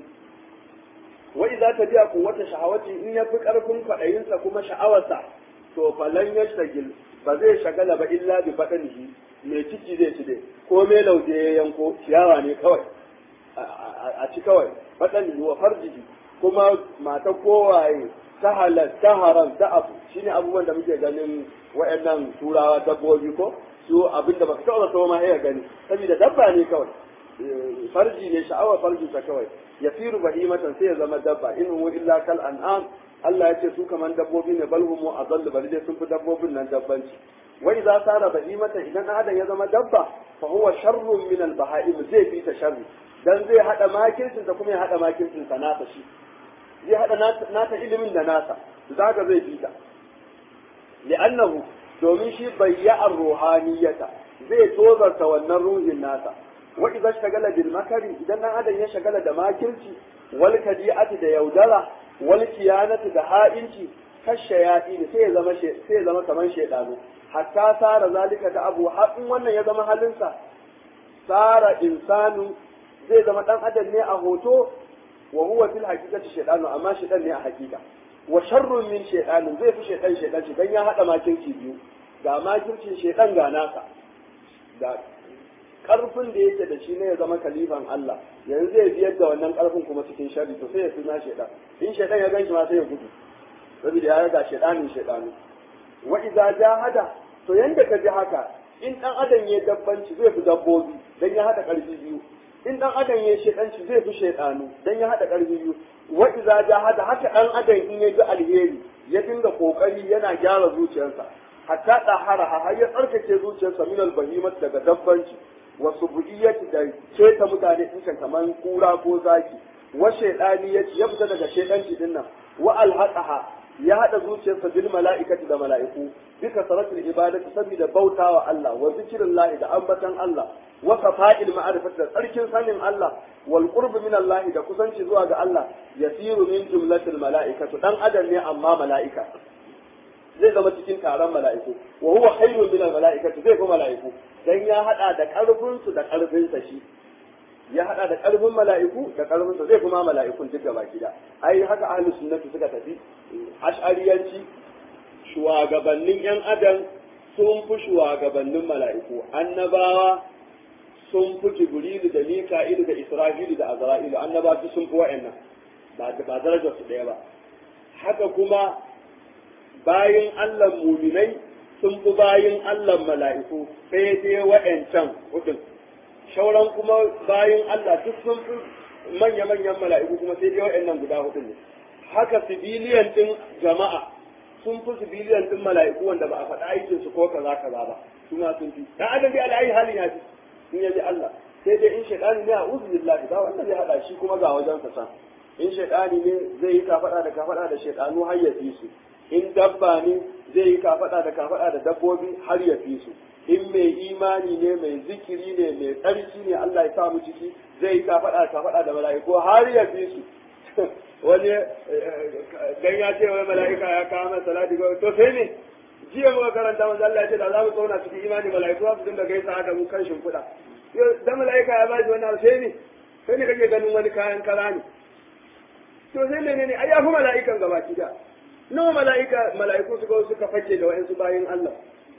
Speaker 1: wa idza tabi'a quwwata shahawati in yafi karfin fadayinsa kuma sha'awarsa to falan yashtagil ba zai shagala ba illa bi badanihi mai ciki zai ci dai ko mai lauje ya yanko ciyawa ne kawai a ci kawai badanihi wa farjihi kuma mata kowaye ta halal ta haram ta abu shine abubuwan da muke ganin wayannan turawa dabbobi ko su abinda baka taɓa so ma ya gani saboda dabba ne kawai farji ne sha'awar farji ta kawai ya firu bahimatan sai ya zama dabba in huwa illa kal an'am Allah ya ce su kaman dabbobi ne bal humu adallu bal dai sun fi dabbobin nan dabbanci wa idza sara bahimatan idan adam ya zama dabba fa huwa sharrun min al baha'im zai fi ta sharri dan zai hada makircin ta kuma ya hada makircin sa nasa shi zai hada nata ilimin da nasa zaka zai fi ta li'annahu domin shi bayya'ar ruhaniyata zai tozarta wannan ruhin nasa wa idza shagala bil makari idan dan adam ya shagala da makirci wal kadi'ati da yaudara wal kiyanati da ha'inci kashayati sai ya zama sai ya zama kaman shedanu hatta sara zalika da abu haɗin wannan ya zama halinsa sara insanu zai zama dan adam ne a hoto wa huwa fil haqiqati shedanu amma shedan ne a haqiqa wa sharrun min shaytanin zai fi shaytan shaytan shi dan ya hada makirci biyu ga makircin shaytan ga nasa da karfin da yake da shi ne ya zama kalifan Allah yanzu zai biyar da wannan karfin kuma cikin sharri to sai ya fi na shaytan in shaytan ya ganshi ma sai ya gudu saboda ya ga shaytanin shaytanu wa idza jahada to yanda ka ji haka in dan adam ya dabbanci zai fi dabbobi dan ya hada karfi biyu in dan adam ya shedanci zai fi shedanu dan ya hada karfi biyu wa iza jahada haka dan adam in ya ji alheri ya dinga kokari yana gyara zuciyarsa hatta dahara har ya tsarkake zuciyarsa min albahimat daga dabbanci wa subuiyati da keta mutane din kaman kura ko zaki wa shedani ya ya fita daga shedanci din nan wa alhaqaha ya hada zuciyarsa bil mala'ikati da mala'iku bika saratul ibadati saboda bautawa Allah wa zikrillahi da ambatan Allah wa safa'il ma'rifati da tsarkin sanin Allah wal qurb min Allah da kusanci zuwa ga Allah yasiru min jumlatil mala'ikatu dan adam ne amma mala'ika zai zama cikin taron mala'iku wa huwa khairun min al mala'ikati zai fi mala'iku dan ya hada da karfin su da karfin sa shi ya hada da karfin mala'iku da karfin sa zai kuma mala'ikun duk gaba gida ai haka ahlus sunnati suka tafi ash'ariyanci shugabannin yan adam sun fi shugabannin mala'iku annabawa sun fi jibrilu da mika'ilu da isra'ilu da azra'ilu annaba su sun fi wa'annan ba ba darajar su daya ba haka kuma bayin Allah muminai sun fi bayin Allah mala'iku sai dai wa'ancan hudun shauran kuma bayin Allah duk sun fi manya-manyan mala'iku kuma sai dai wa'annan guda hudun ne haka sibiliyan din jama'a sun fi sibiliyan din mala'iku wanda ba a faɗa aikin su ko kaza kaza ba su ma sun fi dan adam bi alai halin ya fi in yaji Allah sai dai in shaidani ne a uzu billahi ba wanda zai hada shi kuma ga wajen sa san in shaidani ne zai yi kafada da kafada da shaidanu har ya fi su in dabba ne zai yi kafada da kafada da dabbobi har ya fi su in mai imani ne mai zikiri ne mai tsarki ne Allah ya sa mu ciki zai yi kafada da kafada da mala'iku har ya fi su wani dan ya ce wai mala'ika ya kawo masa salati ga to sai ne jiya muka karanta manzo Allah ya ce da za mu tsauna cikin imani mala'iku za su dinga gaisa da mu kan shimfiɗa dan mala'ika ya bashi wannan sai ne sai ne kake ganin wani kayan kara ne to sai ne ne ai ya fi mala'ikan gaba da nawa mala'ika mala'iku suka suka fake da wa'ansu bayin Allah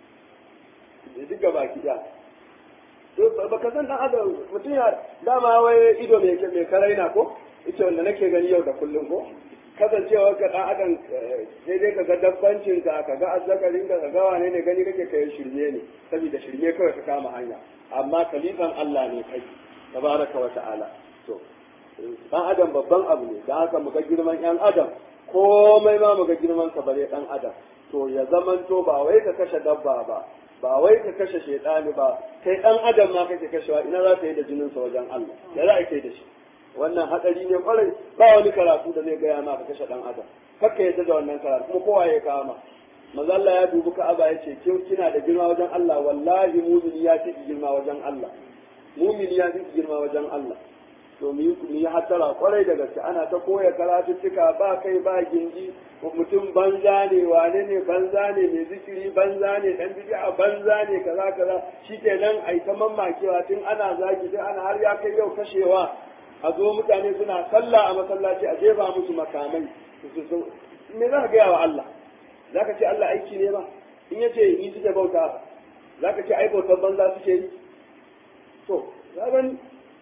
Speaker 1: duk gaba da to baka san dan adam mutum ya dama wai ido mai mai karaina ko ita wanda nake gani yau da kullum ko kasancewa ka dan adam sai dai kaga dabbancin ka kaga azzakarin ka kaga wane ne gani kake kai shirme ne saboda shirme kawai ka kama hanya amma kalifan Allah ne kai tabaraka wa ta'ala to dan adam babban abu ne dan haka muga girman yan adam komai ma muga girman ka bare dan adam to ya zamanto ba wai ka kashe dabba ba ba wai ka kashe shedani ba kai dan adam ma kake kashewa ina za ka yi da jinin sa wajen Allah ya za ka yi da shi wannan hadari ne kwarai ba wani karatu da zai gaya ma ka kashe dan adam kakka yadda da wannan karatu kuma kowa ya kama manzo Allah ya dubi Ka'aba ya ce kin kina da girma wajen Allah wallahi mu'mini ya fi girma wajen Allah mu'mini ya fi girma wajen Allah to mu yi mu yi hatara kwarai da gaske ana ta koya karatuttuka ba kai ba gindi mutum banza ne wane ne banza ne mai zikiri banza ne dan bid'a banza ne kaza kaza shikenan ai ta mammakewa tun ana zagi sai ana har ya kai yau kashewa a zo mutane suna sallah a masallaci a jefa musu makamai me za ka gaya wa Allah za ka ce Allah aiki ne ba in ya ce ni suke bauta za ka ce ai bautar banza suke yi to ya gani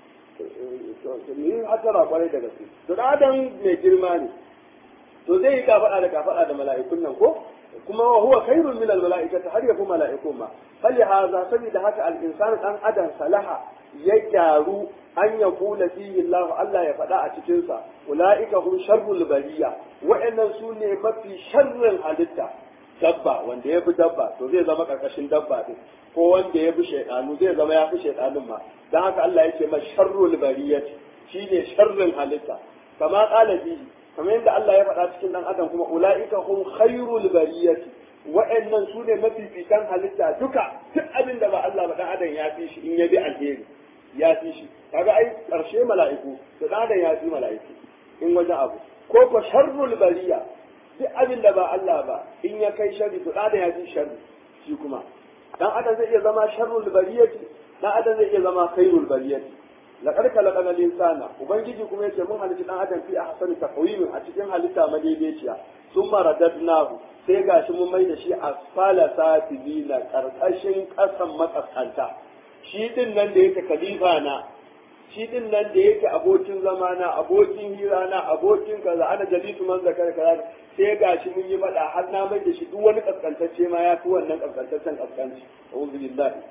Speaker 1: mu yi hatara kwarai da gaske to da adam mai girma ne to zai yi kafaɗa da kafaɗa da mala'ikun nan ko kuma wa huwa khairun min al-mala'ikati har yafi mala'ikun ma fali haza saboda haka al-insanu dan adam salaha ya gyaru an ya kula fihi Allah Allah ya faɗa a cikin sa ulaika hum sharrul bariya wa'annan su ne mafi sharrin halitta dabba wanda ya fi dabba to zai zama karkashin dabba din ko wanda ya fi shaidanu zai zama ya fi shaidanun ma dan haka Allah ya ce ma sharrul bariyati shine sharrin halitta kama qala bihi kamar yadda Allah ya faɗa cikin dan adam kuma ulaika hum khairul bariyati wa'annan su ne mafifitan halitta duka duk abin da ba Allah ba dan adam ya fi shi in ya bi alheri ya fi shi kaga ai karshe mala'iku to dan adam ya fi mala'iku in wajen abu ko ko sharrul bariya duk abin da ba Allah ba in ya kai sharri to dan adam ya fi sharri shi kuma dan adam zai iya zama sharrul bariyati dan adam zai iya zama khairul bariyati laqad khalaqana al-insana ubangiji kuma yace mun halitta dan adam fi ahsani taqwimin a cikin halitta madaidaiciya summa radadnahu sai gashi mun mai da shi asfala safilina karkashin kasan makaskanta shi din nan da yake khalifa na shi din nan da yake abokin zamana abokin hira na abokin kaza ana jalisu man zakar kaza sai gashi mun yi fada har na mai da shi duk wani kaskantacce ma ya fi wannan kaskantaccen kaskanci a'udhu billahi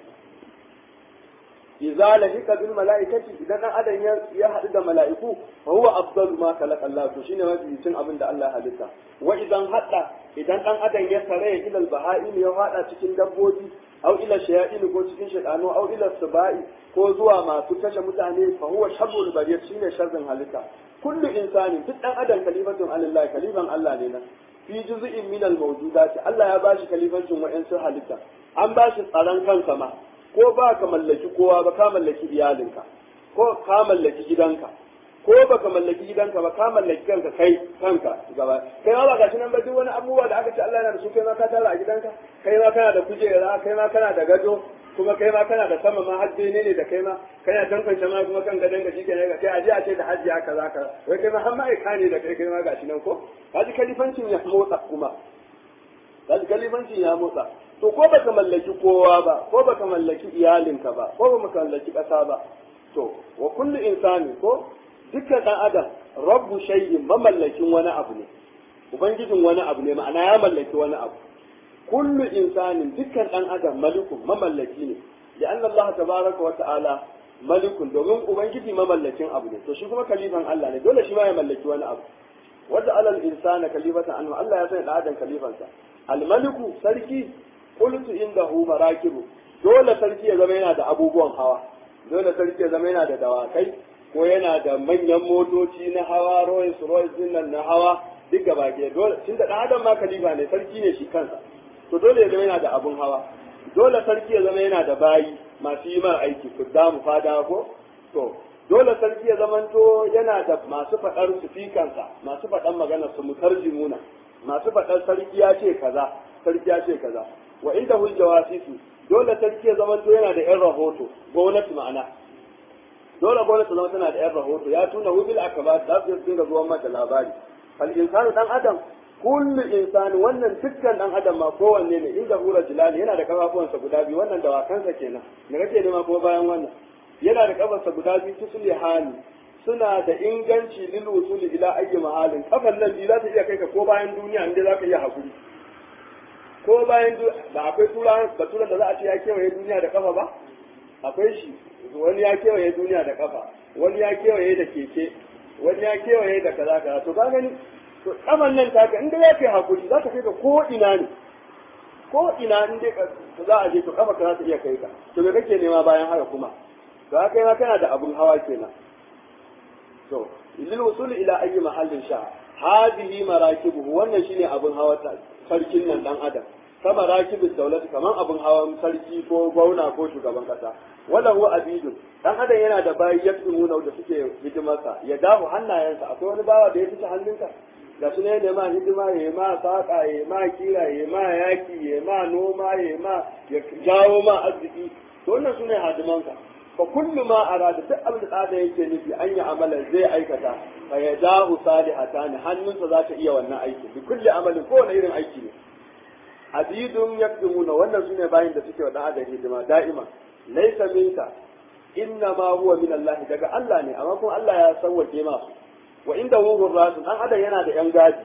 Speaker 1: idza lahika bil malaikati idan dan adam ya haɗu da mala'iku fa huwa afdalu ma khalaqa Allah to shine mafi cin abin da Allah ya halitta wa idan hadda idan dan adam ya sare ila al baha'im ya hada cikin dabbobi aw ila shayatin ko cikin shaytanu aw ila sabai ko zuwa masu kashe mutane fa huwa sharrul bariyat shine sharrin halitta kullu insani duk dan adam kalimatun alillahi kaliman Allah ne nan fi juz'in min al mawjudat Allah ya bashi kalifancin wa'ansu halitta an bashi tsaron kansa ma ko ba ka mallaki kowa ba ka mallaki iyalinka ko ka mallaki gidanka ko ba ka mallaki gidanka ba ka mallaki kanka kai kanka gaba kai ma ba gashi nan ba duk wani abubuwa da aka ce Allah yana da su kai ma ka tara a gidanka kai ma kana da kujera kai ma kana da gado kuma kai ma kana da sama ma hajji ne ne da kai ma kana tantance ma kuma kan gadon ka shike ne ga kai aje a ce da hajji haka zaka wai kai ma har ma'aika ne da kai kai ma gashi nan ko kaji kalifancin ya motsa kuma kaji kalifancin ya motsa to ko baka mallaki kowa ba ko baka mallaki iyalinka ba ko baka mallaki ƙasa ba to wa kullu insani ko dukkan dan adam rabbu shay'in mamallakin wani abu ne ubangijin wani abu ne ma'ana ya mallaki wani abu kullu insanin dukkan dan adam malikun mamallaki ne da anna Allah tabaraka wa ta'ala malikun domin ubangiji mamallakin abu ne to shi kuma kalifan Allah ne dole shi ma ya mallaki wani abu wadda alal insana kalifatan anhu Allah ya sanya da adam kalifansa al maliku sarki qultu indahu marakibu dole sarki ya zama yana da abubuwan hawa dole sarki ya zama yana da dawakai ko yana da manyan motoci na hawa Rolls Royce din nan na hawa duk gaba ke dole tun da adam ma kalifa ne sarki ne shi kansa to dole ya zama yana da abun hawa dole sarki ya zama yana da bayi masu yi mar aiki kuddamu fada ko to dole sarki ya zamanto yana da masu faɗar sufikansa masu faɗan magana su mutarjimuna masu faɗar sarki ya ce kaza sarki ya ce kaza wa inda hul jawasisu dole sarki ya zama to yana da yan rahoto gwamnati ma'ana dole gwamnati zama tana da yan rahoto ya tuna hubil akabat za su dinga zuwa mata labari fal insanu dan adam kullu insani wannan dukkan dan adam ma kowanne ne inda hura jilali yana da kafafuwansa guda biyu wannan dawakansa kenan me kake nema kuma bayan wannan yana da kafarsa guda biyu tusuli hali suna da inganci lil usuli ila ayyi mahalin kafan nan biyu za ta iya kai ka ko bayan duniya inda za ka iya hakuri ko bayan ba akwai tura baturan da za a ce ya kewaye duniya da kafa ba akwai shi wani ya kewaye duniya da kafa wani ya kewaye da keke wani ya kewaye da kaza kaza to ka gani to kafan nan taka inda ya kai hakuri za ta kai ka ko ina ne ko ina in dai za a je to kafa ka za ta iya kai ka to me kake nema bayan haka kuma to haka kai ma kana da abun hawa kenan to lil wusul ila ayyi mahallin sha hadhihi marakibuhu wannan shine abun hawa sarkin nan dan adam kama rakibin daulati kaman abun hawan sarki ko gwauna ko shugaban kasa wala huwa abidun dan adam yana da bayi yaktumuna da suke hidimarsa ya dahu hannayensa akwai wani bawa da ya fice hannunka ga su ne da ma hidima ya ma saka ya ma kira ya ma yaki ya ma noma ya ma ya jawo ma arziki to wannan sune hadimanka fa kullu ma arada duk abin da da yake nufi an yi amala zai aikata fa ya dahu salihatan hannunsa za ta iya wannan aiki bi kulli amalin ko wani irin aiki ne abidun yakdumuna wannan sune bayin da suke wa dan adam hidima da'ima laysa minka inna ma huwa min Allah daga Allah ne amma kuma Allah ya sauwake masu wa inda wuhur rasul dan adam yana da yan gadi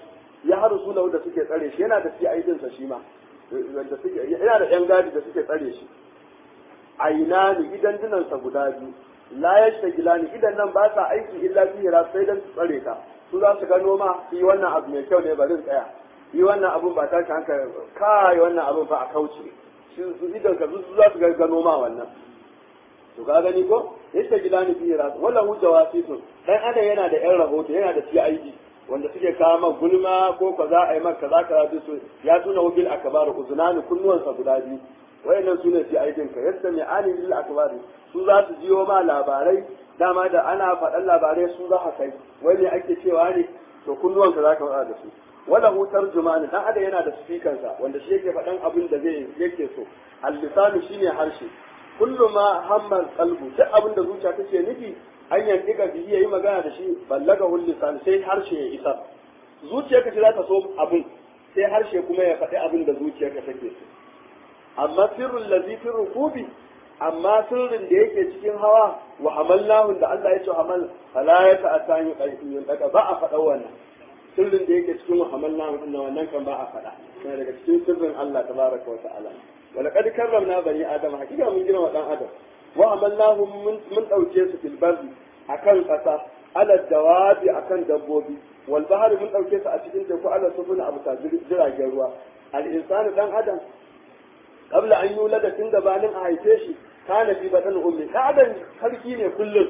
Speaker 1: ya haru su da suke tsare shi yana da CID sa shi ma wanda suke yana da yan gadi da suke tsare shi aina ni idan dinansa guda biyu la yashtagila ni idan nan ba sa aiki illa fi hira sai dan tsare ka su za su gano ma yi wannan abu mai kyau ne bari tsaya yi wannan abun ba tashi hankali kai wannan abun ba a kauce su idan ka su za su gano ma wannan to ka gani ko yashtagila ni fi hira wala hu jawasisun dan adam yana da yan rahoto yana da CID wanda suke kawo man gulma ko ka za a yi maka kaza kaza su ya tuna wakil akabar uzunani kunnuwansa guda biyu wayannan su ne fi aikin ka yadda mai ani lil akbari su za su jiyo ma labarai dama da ana faɗan labarai su za ka kai wai ne ake cewa ne to kunnuwan ka za ka faɗa da su wala hu tarjumani dan adam yana da speaker sa wanda shi yake faɗan abin da zai yake so al-lisanu shine harshe kullu ma hamma qalbu duk abin da zuciya take nufi an yandiga bihi yayi magana da shi ballaga hul lisan sai harshe ya isa zuciyarka ce za ta so abin sai harshe kuma ya faɗi abin da zuciyarka take so amma sirrul ladhi fi rukubi amma sirrin da yake cikin hawa wa hamallahu da Allah ya ce hamal fala ya ta atani qayyun daga ba a faɗa wannan sirrin da yake cikin wa hamallahu din wannan kan ba a faɗa yana daga cikin sirrin Allah tabaraka wa ta'ala wa laqad karramna bani adam hakika mun gina wa dan adam wa hamallahu mun mun dauke su fil barri akan kasa ala dawabi akan dabbobi wal bahri mun dauke su a cikin teku ala sufuna abu jiragen ruwa al insanu dan adam qabla an yulada tun gabanin a haife shi kana fi badan ummi kadan sarki ne kullum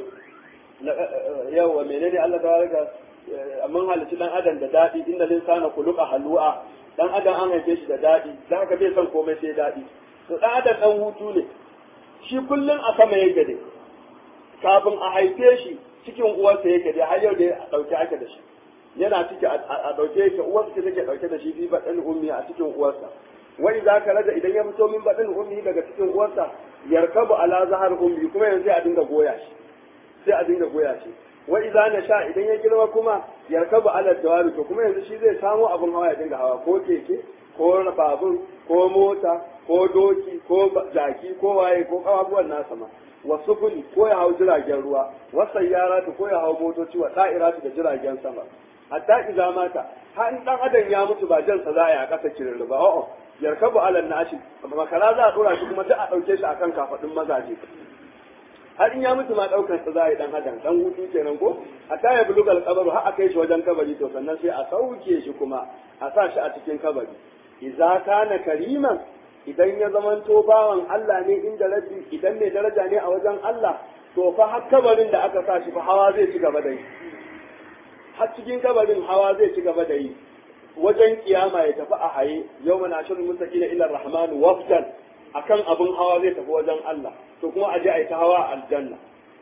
Speaker 1: yawa menene Allah ta baraka mun halici dan adam da dadi inda linsana kuluqa halwa dan adam an haife shi da dadi dan haka bai san komai sai dadi to dan adam dan hutu ne shi kullum a sama yake dai kafin a haife shi cikin uwarsa yake dai har yau dai a dauke ake da shi yana ciki a dauke yake uwarsa take dauke da shi fi badan ummi a cikin uwarsa wai za ka raja idan ya fito min baɗin ummi daga cikin uwarsa yarkabu ala zahar ummi kuma yanzu a dinga goya shi sai a dinga goya shi wa idza na sha idan ya girma kuma yarkabu ala dawabi to kuma yanzu shi zai samu abin hawa ya dinga hawa ko keke ko babur ko mota ko doki ko jaki ko waye ko kawabuwan nasa ma wa sufuri ko ya hau jiragen ruwa wa sayyaratu ko ya hau motoci wa da'iratu da jiragen sama hatta idza mata har in dan adam ya mutu ba jansa za a yi a kasa kirin ba a'a yarkabu alal nashi makara za a dora shi kuma duk a dauke shi akan kafadin mazaje har in ya mutu ma daukar sa za a yi dan adam dan hutu kenan ko a taya bulugal kabaru har a kai shi wajen kabari to sannan sai a sauke shi kuma a sa shi a cikin kabari idza kana kariman idan ya zamanto bawan Allah ne inda rabbi idan mai daraja ne a wajen Allah to fa har kabarin da aka sa shi fa hawa zai ci gaba da yi har cikin kabarin hawa zai ci gaba da yi wajen kiyama ya tafi a haye yau mana shirin mustaqila ila rahman wafdan akan abun hawa zai tafi wajen Allah to kuma aje a yi ta hawa aljanna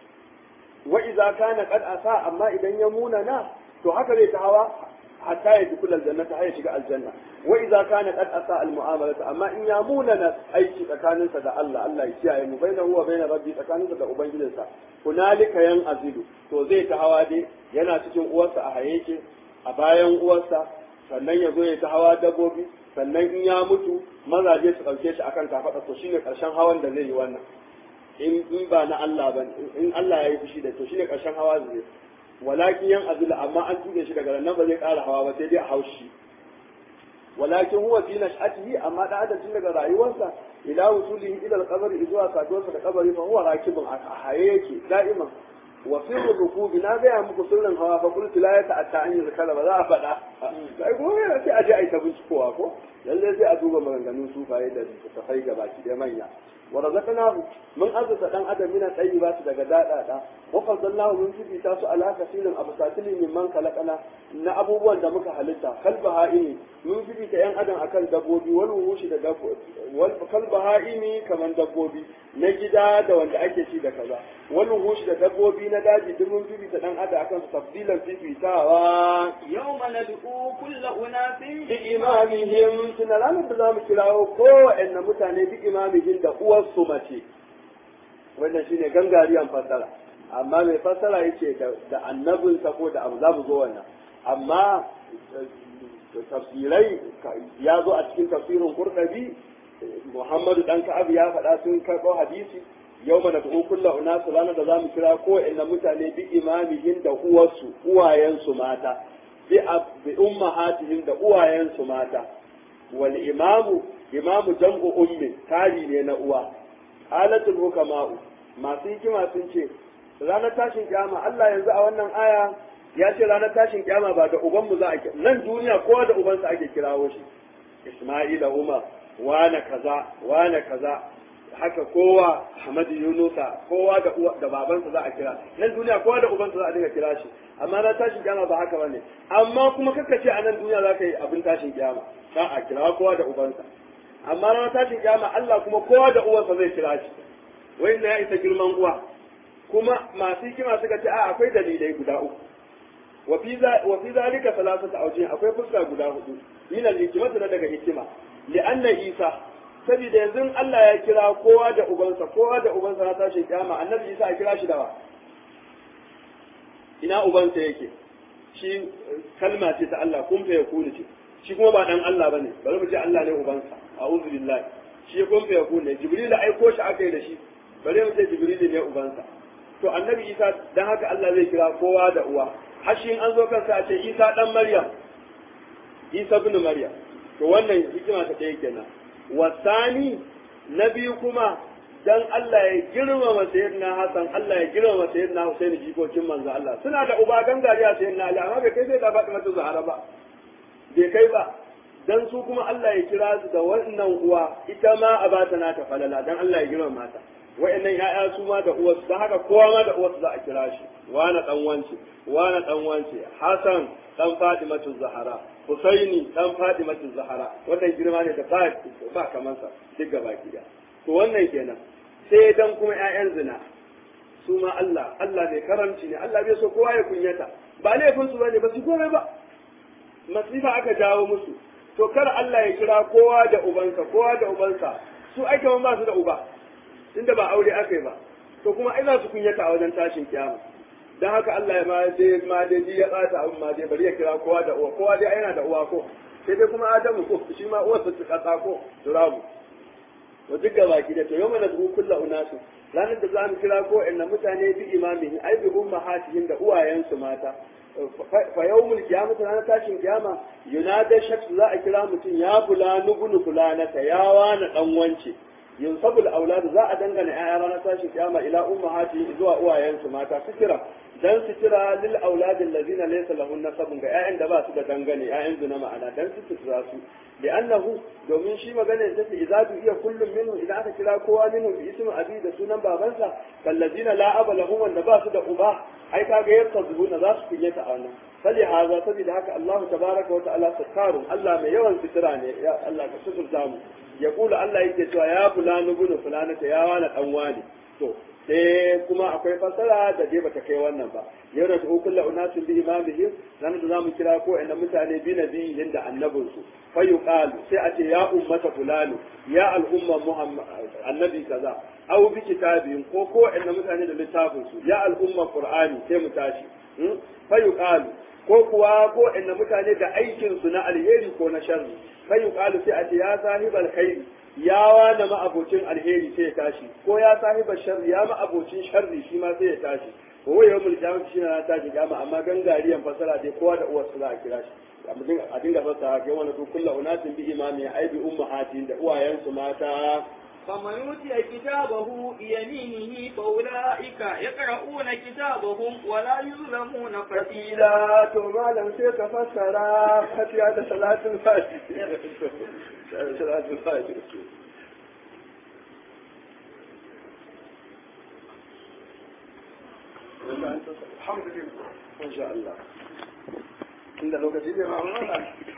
Speaker 1: wa idza kana qad asa amma idan ya muna na to haka zai ta hawa hatta ya dukul aljanna ta ya shiga aljanna wa idza kana qad asa al mu'amalata amma in ya muna na aiki tsakaninsa da Allah Allah ya kiyaye mu bainahu wa bain rabbi tsakaninsa da ubangijinsa hunalika yan azidu to zai ta hawa dai yana cikin uwarsa a haye a bayan uwarsa sannan ya zo ya ta hawa dabbobi sannan in ya mutu mazaje su ɗauke shi akan kafaɗa to shine ƙarshen hawan da zai yi wannan in in ba na Allah ba in Allah ya yi fushi da to shine ƙarshen hawa zai walakin yan azula amma an tuge shi daga nan ba zai ƙara hawa ba sai dai a haushi walakin huwa fi nash'atihi amma da adam tun daga rayuwarsa ila wusulihi ila al-qabri zuwa saduwarsa da kabari fa huwa rakibun a haye yake da'iman wa sirru rukubi na gaya muku sirrin hawa fa kullu la ya ta'atta an yuzkara ba za a faɗa sai ko sai a je a yi ta bincikowa ko lalle sai a duba maganganun sufaye da tafai ga baki da manya wa razaqnahu mun azza dan adam mina tayyibati daga dadada wa fadallahu mun fifita su ala kasirin absatilin mimman kalakana na abubuwan da muka halitta kalba ha'ini mun fifita yan adam akan dabbobi wal wuhushi da dabbobi wal kalba ha'ini kaman dabbobi na gida da wanda ake ci da kaza wal wuhushi da dabbobi na daji duk mun fifita dan adam akan su tafdilan fifitawa
Speaker 2: yawma nad'u kullu unasin
Speaker 1: bi imamihim tuna ranar da zamu kirawo kowanne mutane bi imamihim da uwarsu mace wannan shine gangariyan fassara amma mai fassara yace da annabinsa ko da abu za mu zo wannan amma tafsirai ya zo a cikin tafsirin kurdabi muhammadu dan ka'ab ya faɗa sun karɓo hadisi yau mana tuhu kulla unasu ranar da za mu kira ko inna mutane bi imamihin da uwarsu uwayensu mata bi bi ummahatihim da uwayensu mata wal imamu imamu jam'u ummi tari ne na uwa alatul hukama'u masu hikima sun ce ranar tashin kiyama Allah yanzu a wannan aya ya ce ranar tashin kiyama ba da ubanmu za a nan duniya kowa da ubansa ake kirawo shi Isma'ila Umar wane kaza wane kaza haka kowa Hamadu Yunusa kowa da uwa da babansa za a kira nan duniya kowa da ubansa za a dinga kira shi amma na tashin kiyama ba haka bane amma kuma kaka ce a nan duniya za ka yi abin tashin kiyama za a kira kowa da ubansa amma na tashin kiyama Allah kuma kowa da uwansa zai kira shi wai ya isa girman uwa kuma masu hikima suka ce a akwai dalilai guda uku wa fi zalika salasatu awjih akwai fuska guda hudu min al-hikmatu na daga hikima li anna isa saboda yanzu Allah ya kira kowa da ubansa kowa da ubansa na tashi kiyama annabi isa ya kira shi da wa ina ubansa yake shi kalma ce ta Allah kun fa yakunu ce shi kuma ba dan Allah bane bari mu ce Allah ne ubansa a'udhu billahi shi kun fa yakunu ne jibril aiko shi aka yi da shi bari mu ce jibril ne ubansa to annabi isa dan haka Allah zai kira kowa da uwa hashin an zo kansa a ce isa dan maryam isa bin maryam to wannan hikima ta ɗaya kenan wasani na biyu kuma dan Allah ya girmama sayyidina Hassan Allah ya girmama sayyidina Husaini jikokin manzo Allah suna da uba gangariya sayyidina Ali amma bai kai sai da Fatima ta Zahra ba bai kai ba dan su kuma Allah ya kira su da wannan uwa ita ma a bata nata falala dan Allah ya girmama ta wa'annan ya'ya su ma da uwarsu don haka kowa ma da uwarsu za a kira shi wana dan wance wana dan wance Hassan dan Fatimatu Zahara Husaini dan Fatimatu Zahara wannan girma ne da ba ba kamar sa duk gaba ki to wannan kenan sai dan kuma ƴaƴan zina su ma Allah Allah mai karamci ne Allah bai so kowa ya kunyata ba laifin su bane ba su komai ba masifa aka jawo musu to kar Allah ya kira kowa da ubansa kowa da ubansa su ake ba su da uba tunda ba aure aka yi ba to kuma ai za su kunyata a wajen tashin kiyama dan haka Allah ya ma dai ma dai ya bata abin ma dai bari ya kira kowa da uwa kowa dai yana da uwa ko sai dai kuma Adamu ko shi ma uwarsa ta kasa ko turabu to duk gaba ki da to yau mana zuwa kullu unasu ranar da za mu kira ko inna mutane bi imamihi ai bi ummahatihim da uwayensu mata fa yawmul qiyamah ranar tashin kiyama yunada shaksu za a kira mutum ya fulanu bunu fulanata ya wani dan wance yunsabul aulad za a dangana ƴaƴa ranar tashin kiyama ila ummahati zuwa uwayensu mata fikira dan fikira lil aulad allazina laysa lahun nasabun ga ƴaƴan da ba su da dangane ƴaƴan zuna ma'ana dan su fikira su li'annahu domin shi magana da take idza tu iya kullum minhu idan aka kira kowa minhu bi ismi abi da sunan babansa kallazina la aba lahum wanda ba su da uba ai kaga yadda zubuna za su kunyata a wannan fali haza saboda haka Allah tabaraka wa ta'ala sakarun Allah mai yawan fitira ne ya Allah ka suturta mu ya kula Allah yake cewa ya fulani bunu fulanata ya wani dan wani to sai kuma akwai fasara da dai bata kai wannan ba yau da tuhu kullu unasin bi imamihim nan da zamu kira ko inda mutane bi nabiyin da annabin su fa yuqalu sai a ce ya ummata fulani ya al'umma muhammad annabi kaza aw bi kitabin ko ko inda mutane da littafin su ya al'umma qur'ani sai mu tashi fa yuqalu ko kuwa ko inda mutane da aikin su na alheri ko na sharri fa yuqalu sai a ce ya sahibal khairi ya wani ma'abocin alheri sai ya tashi ko ya sahibar sharri ya ma'abocin sharri shi ma sai ya tashi ko wai yawmul qiyamah shi na tashi kiyama amma gangariyan fasara dai kowa da uwarsa za a kira shi a dinga fasara kai wani to kullu unatin bi imami ai bi ummahatin da uwayensu mata
Speaker 2: فمن أوتي كتابه بيمينه فأولئك يقرؤون كتابهم ولا يظلمون فتيلا
Speaker 1: ila to malam sai ka fassara fatiha da salatul fatiha salatul fatiha alhamdulillah insha Allah inda lokaci ne ma